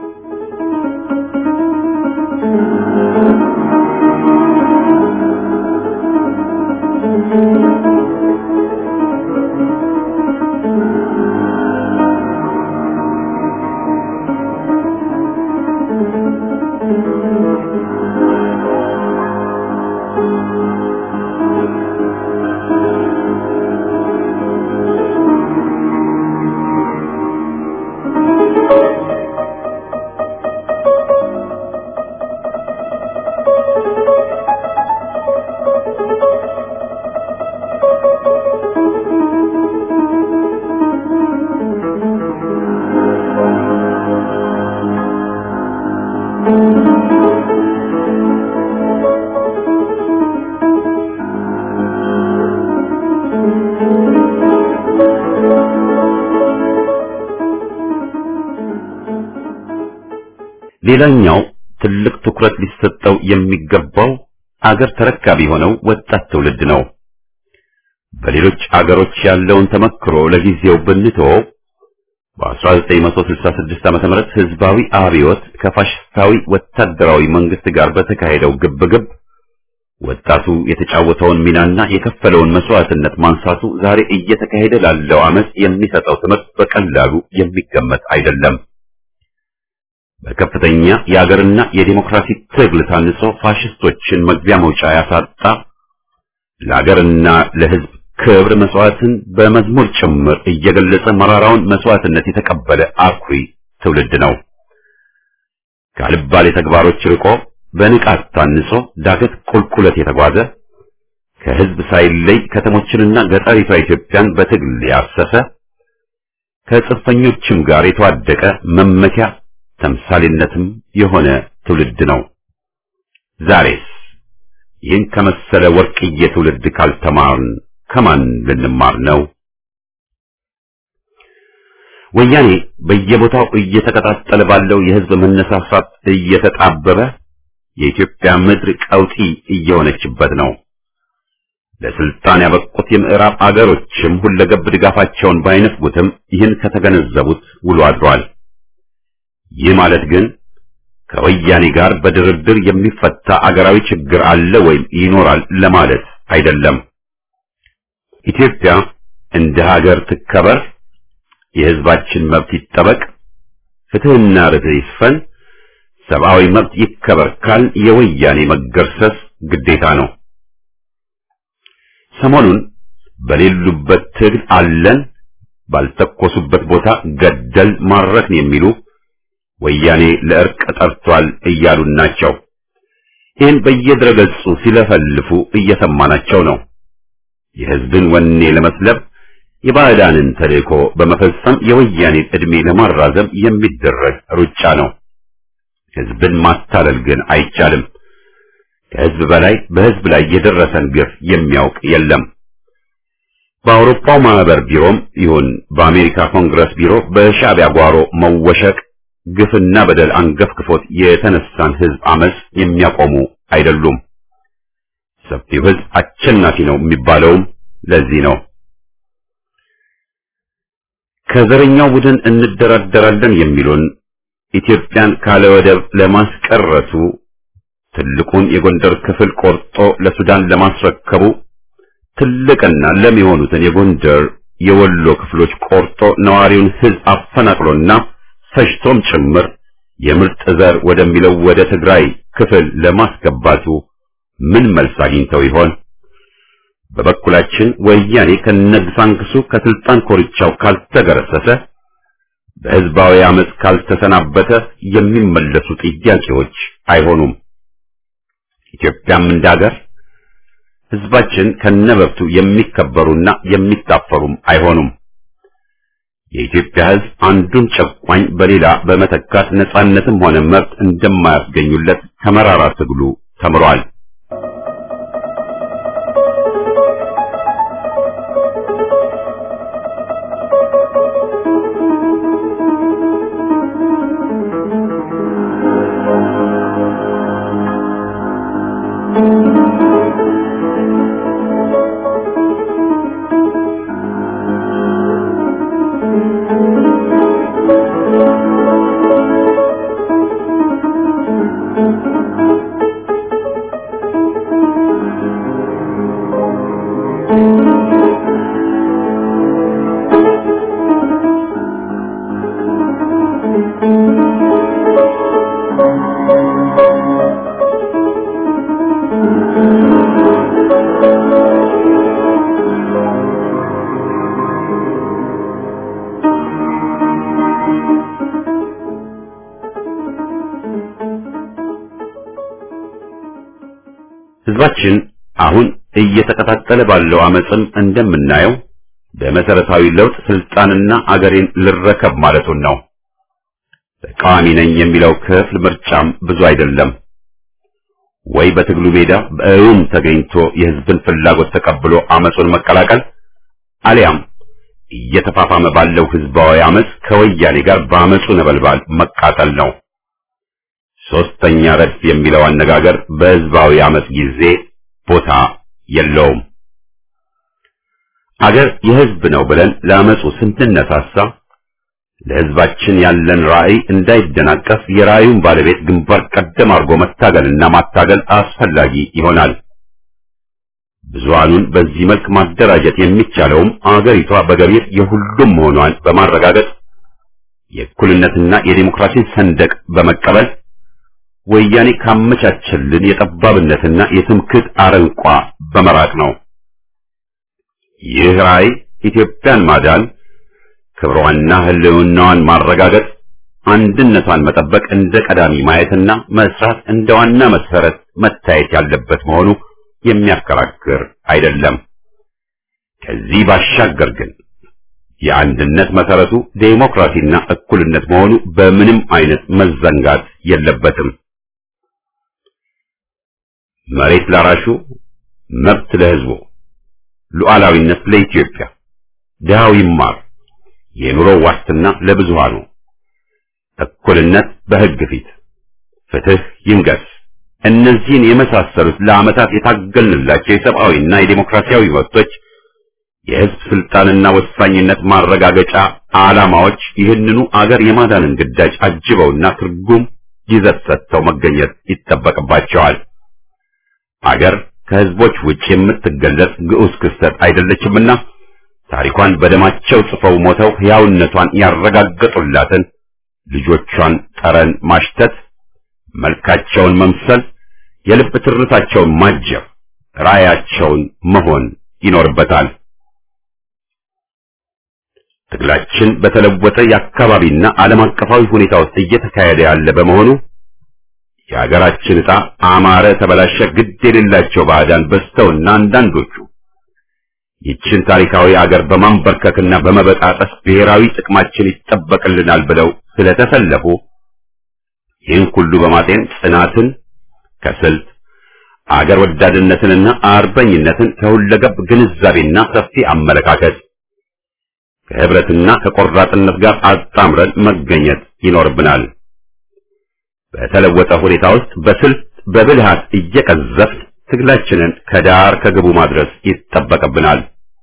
ሌላኛው ትልቅ ትኩረት ሊሰጠው የሚገባው አገር ተረካቢ የሆነው ወጣት ትውልድ ነው። በሌሎች አገሮች ያለውን ተመክሮ ለጊዜው ብንተወው በ1966 ዓመተ ምህረት ህዝባዊ አብዮት ከፋሽስታዊ ወታደራዊ መንግስት ጋር በተካሄደው ግብግብ ወጣቱ የተጫወተውን ሚናና የከፈለውን መስዋዕትነት ማንሳቱ ዛሬ እየተካሄደ ላለው አመጽ የሚሰጠው ትምህርት በቀላሉ የሚገመት አይደለም። በከፍተኛ የአገርና የዲሞክራሲ ትግል ታንጾ ፋሽስቶችን መግቢያ መውጫ ያሳጣ ለአገርና ለህዝብ ክብር መስዋዕትን በመዝሙር ጭምር እየገለጸ መራራውን መስዋዕትነት የተቀበለ አኩሪ ትውልድ ነው። ካልባሌ ተግባሮች ርቆ በንቃት ታንጾ ዳገት ቁልቁለት የተጓዘ ከህዝብ ሳይለይ ከተሞችንና ገጠሪቷ ኢትዮጵያን በትግል ያሰሰ ከጽንፈኞችም ጋር የተዋደቀ መመኪያ ተምሳሌነትም የሆነ ትውልድ ነው። ዛሬስ ይህን ከመሰለ ወርቅዬ ትውልድ ካልተማርን ከማን ልንማር ነው? ወያኔ በየቦታው እየተቀጣጠለ ባለው የህዝብ መነሳሳት እየተጣበበ የኢትዮጵያ ምድር ቀውጢ እየሆነችበት ነው። ለስልጣን ያበቁት የምዕራብ አገሮችም ሁለገብ ድጋፋቸውን ባይነፍጉትም ይህን ከተገነዘቡት ውሎ አድሯል። ይህ ማለት ግን ከወያኔ ጋር በድርድር የሚፈታ አገራዊ ችግር አለ ወይም ይኖራል ለማለት አይደለም። ኢትዮጵያ እንደ ሀገር ትከበር፣ የሕዝባችን መብት ይጠበቅ፣ ፍትሕና ርትዕ ይስፈን፣ ሰብአዊ መብት ይከበር ካል የወያኔ መገርሰስ ግዴታ ነው። ሰሞኑን በሌሉበት ትግል አለን፣ ባልተኮሱበት ቦታ ገደል ማረክን የሚሉ ወያኔ ለእርቅ ጠርቷል እያሉን ናቸው። ይህን በየድረገጹ ሲለፈልፉ እየሰማናቸው ነው። የሕዝብን ወኔ ለመስለብ የባዕዳንን ተልእኮ በመፈጸም የወያኔን ዕድሜ ለማራዘም የሚደረግ ሩጫ ነው። ሕዝብን ማታለል ግን አይቻልም። ከሕዝብ በላይ በሕዝብ ላይ የደረሰን ግፍ የሚያውቅ የለም። በአውሮፓው ማህበር ቢሮም ይሁን በአሜሪካ ኮንግረስ ቢሮ በሻዕቢያ ጓሮ መወሸቅ ግፍና በደል አንገፍግፎት የተነሳን ሕዝብ አመጽ የሚያቆሙ አይደሉም። ሰፊው ሕዝብ አሸናፊ ነው የሚባለውም ለዚህ ነው። ከዘረኛው ቡድን እንደራደራለን የሚሉን ኢትዮጵያን ካለ ወደብ ለማስቀረቱ ትልቁን የጎንደር ክፍል ቆርጦ ለሱዳን ለማስረከቡ ትልቅና ለም የሆኑትን የጎንደር የወሎ ክፍሎች ቆርጦ ነዋሪውን ሕዝብ አፈናቅሎና ፈጅቶም ጭምር የምርጥ ዘር ወደሚለው ወደ ትግራይ ክፍል ለማስገባቱ ምን መልስ አግኝተው ይሆን? በበኩላችን ወያኔ ከነግሳንግሱ ከስልጣን ኮርቻው ካልተገረሰሰ በሕዝባዊ አመፅ ካልተሰናበተ የሚመለሱ ጥያቄዎች አይሆኑም። ኢትዮጵያም እንዳገር ሕዝባችን ከነበብቱ የሚከበሩና የሚታፈሩም አይሆኑም። የኢትዮጵያ ሕዝብ አንዱን ጨቋኝ በሌላ በመተካት ነጻነትም ሆነ መብት እንደማያስገኙለት ከመራራ ትግሉ ተምሯል። ሕዝባችን አሁን እየተቀጣጠለ ባለው አመፅም እንደምናየው በመሰረታዊ ለውጥ ስልጣንና አገሬን ልረከብ ማለቱን ነው። ተቃዋሚ ነኝ የሚለው ክፍል ምርጫም ብዙ አይደለም። ወይ በትግሉ ሜዳ በእውም ተገኝቶ የሕዝብን ፍላጎት ተቀብሎ አመፁን መቀላቀል አሊያም እየተፋፋመ ባለው ሕዝባዊ አመፅ ከወያኔ ጋር በአመፁ ነበልባል መቃጠል ነው። ሶስተኛ ረድፍ የሚለው አነጋገር በሕዝባዊ አመፅ ጊዜ ቦታ የለውም። አገር የሕዝብ ነው ብለን ለአመፁ ስንነሳሳ ለሕዝባችን ያለን ራዕይ እንዳይደናቀፍ የራዕዩን ባለቤት ግንባር ቀደም አድርጎ መታገልና ማታገል አስፈላጊ ይሆናል። ብዙሃኑን በዚህ መልክ ማደራጀት የሚቻለውም አገሪቷ በገቢር የሁሉም መሆኗን በማረጋገጥ የእኩልነትና የዲሞክራሲን ሰንደቅ በመቀበል ወያኔ ካመቻቸልን የጠባብነትና የትምክህት አረንቋ በመራቅ ነው። ይህ ራዕይ ኢትዮጵያን ማዳን፣ ክብሯንና ሕልውናዋን ማረጋገጥ፣ አንድነቷን መጠበቅ እንደ ቀዳሚ ማየትና መስራት እንደ ዋና መሰረት መታየት ያለበት መሆኑ የሚያከራክር አይደለም። ከዚህ ባሻገር ግን የአንድነት መሰረቱ ዴሞክራሲና እኩልነት መሆኑ በምንም አይነት መዘንጋት የለበትም። መሬት ላራሹ፣ መብት ለሕዝቡ፣ ሉዓላዊነት ለኢትዮጵያ፣ ድሃው ይማር፣ የኑሮ ዋስትና ለብዙሃኑ፣ እኩልነት በሕግ ፊት፣ ፍትህ ይንገስ። እነዚህን የመሳሰሉት ለዓመታት የታገልንላቸው የሰብአዊና የዴሞክራሲያዊ መብቶች የሕዝብ ስልጣንና ወሳኝነት ማረጋገጫ ዓላማዎች ይህንኑ አገር የማዳንን ግዳጅ አጅበውና ትርጉም ይዘት ሰጥተው መገኘት ይጠበቅባቸዋል። አገር ከህዝቦች ውጭ የምትገለጽ ግዑዝ ክስተት አይደለችምና ታሪኳን በደማቸው ጽፈው ሞተው ሕያውነቷን ያረጋገጡላትን ልጆቿን ጠረን ማሽተት፣ መልካቸውን መምሰል፣ የልብ ትርታቸውን ማጀብ፣ ራያቸውን መሆን ይኖርበታል። ትግላችን በተለወጠ የአካባቢና ዓለም አቀፋዊ ሁኔታ ውስጥ እየተካሄደ ያለ በመሆኑ የሀገራችን ዕጣ አማረ ተበላሸ ግድ የሌላቸው ባዕዳን በዝተውና አንዳንዶቹ ይችን ታሪካዊ አገር በማንበርከክና በመበጣጠስ ብሔራዊ ጥቅማችን ይጠበቅልናል ብለው ስለተሰለፉ ይህን ሁሉ በማጤን ጽናትን ከስልት አገር ወዳድነትንና አርበኝነትን ከሁለገብ ግንዛቤና ሰፊ አመለካከት ከህብረትና ከቆራጥነት ጋር አጣምረን መገኘት ይኖርብናል። በተለወጠ ሁኔታ ውስጥ በስልት በብልሃት እየቀዘፍን ትግላችንን ከዳር ከግቡ ማድረስ ይጠበቅብናል።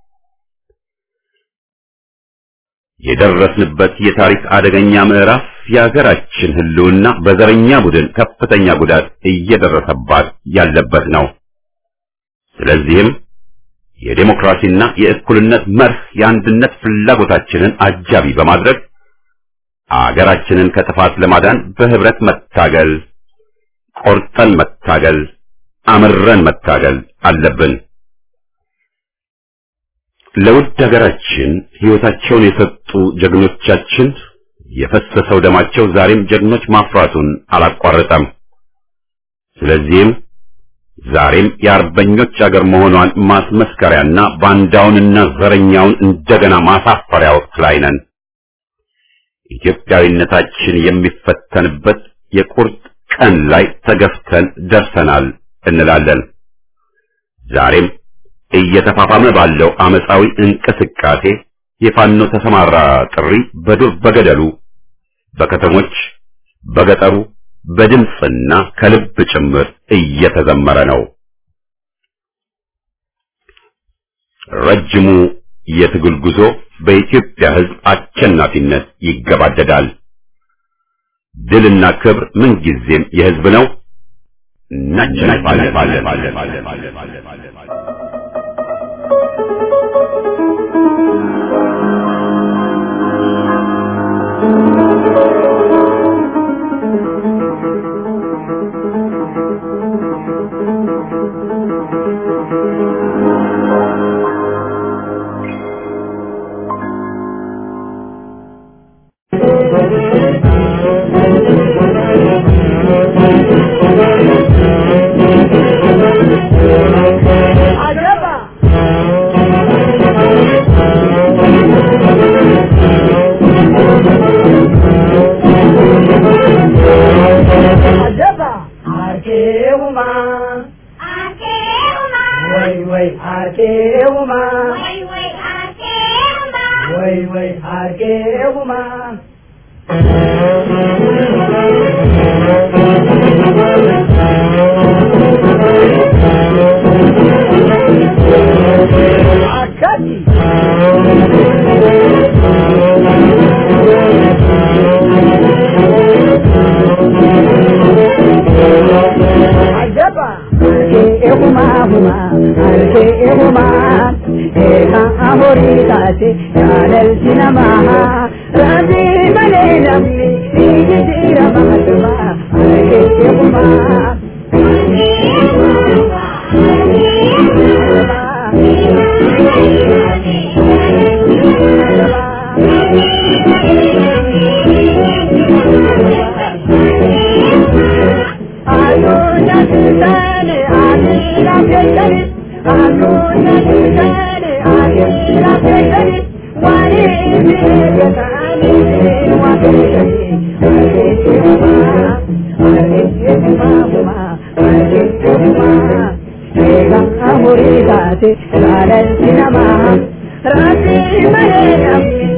የደረስንበት የታሪክ አደገኛ ምዕራፍ የሀገራችን ሕልውና በዘረኛ ቡድን ከፍተኛ ጉዳት እየደረሰባት ያለበት ነው። ስለዚህም የዴሞክራሲና የእኩልነት መርህ የአንድነት ፍላጎታችንን አጃቢ በማድረግ አገራችንን ከጥፋት ለማዳን በህብረት መታገል፣ ቆርጠን መታገል፣ አምረን መታገል አለብን። ለውድ ሀገራችን ሕይወታቸውን የሰጡ ጀግኖቻችን የፈሰሰው ደማቸው ዛሬም ጀግኖች ማፍራቱን አላቋረጠም። ስለዚህም ዛሬም የአርበኞች አገር መሆኗን ማስመስከሪያና ባንዳውንና ዘረኛውን እንደገና ማሳፈሪያ ወቅት ላይ ነን። ኢትዮጵያዊነታችን የሚፈተንበት የቁርጥ ቀን ላይ ተገፍተን ደርሰናል እንላለን። ዛሬም እየተፋፋመ ባለው አመፃዊ እንቅስቃሴ የፋኖ ተሰማራ ጥሪ በዱር በገደሉ፣ በከተሞች፣ በገጠሩ በድምፅና ከልብ ጭምር እየተዘመረ ነው። ረጅሙ የትግል ጉዞ በኢትዮጵያ ሕዝብ አሸናፊነት ይገባደዳል። ድልና ክብር ምንጊዜም የሕዝብ ነው። Raati malee namni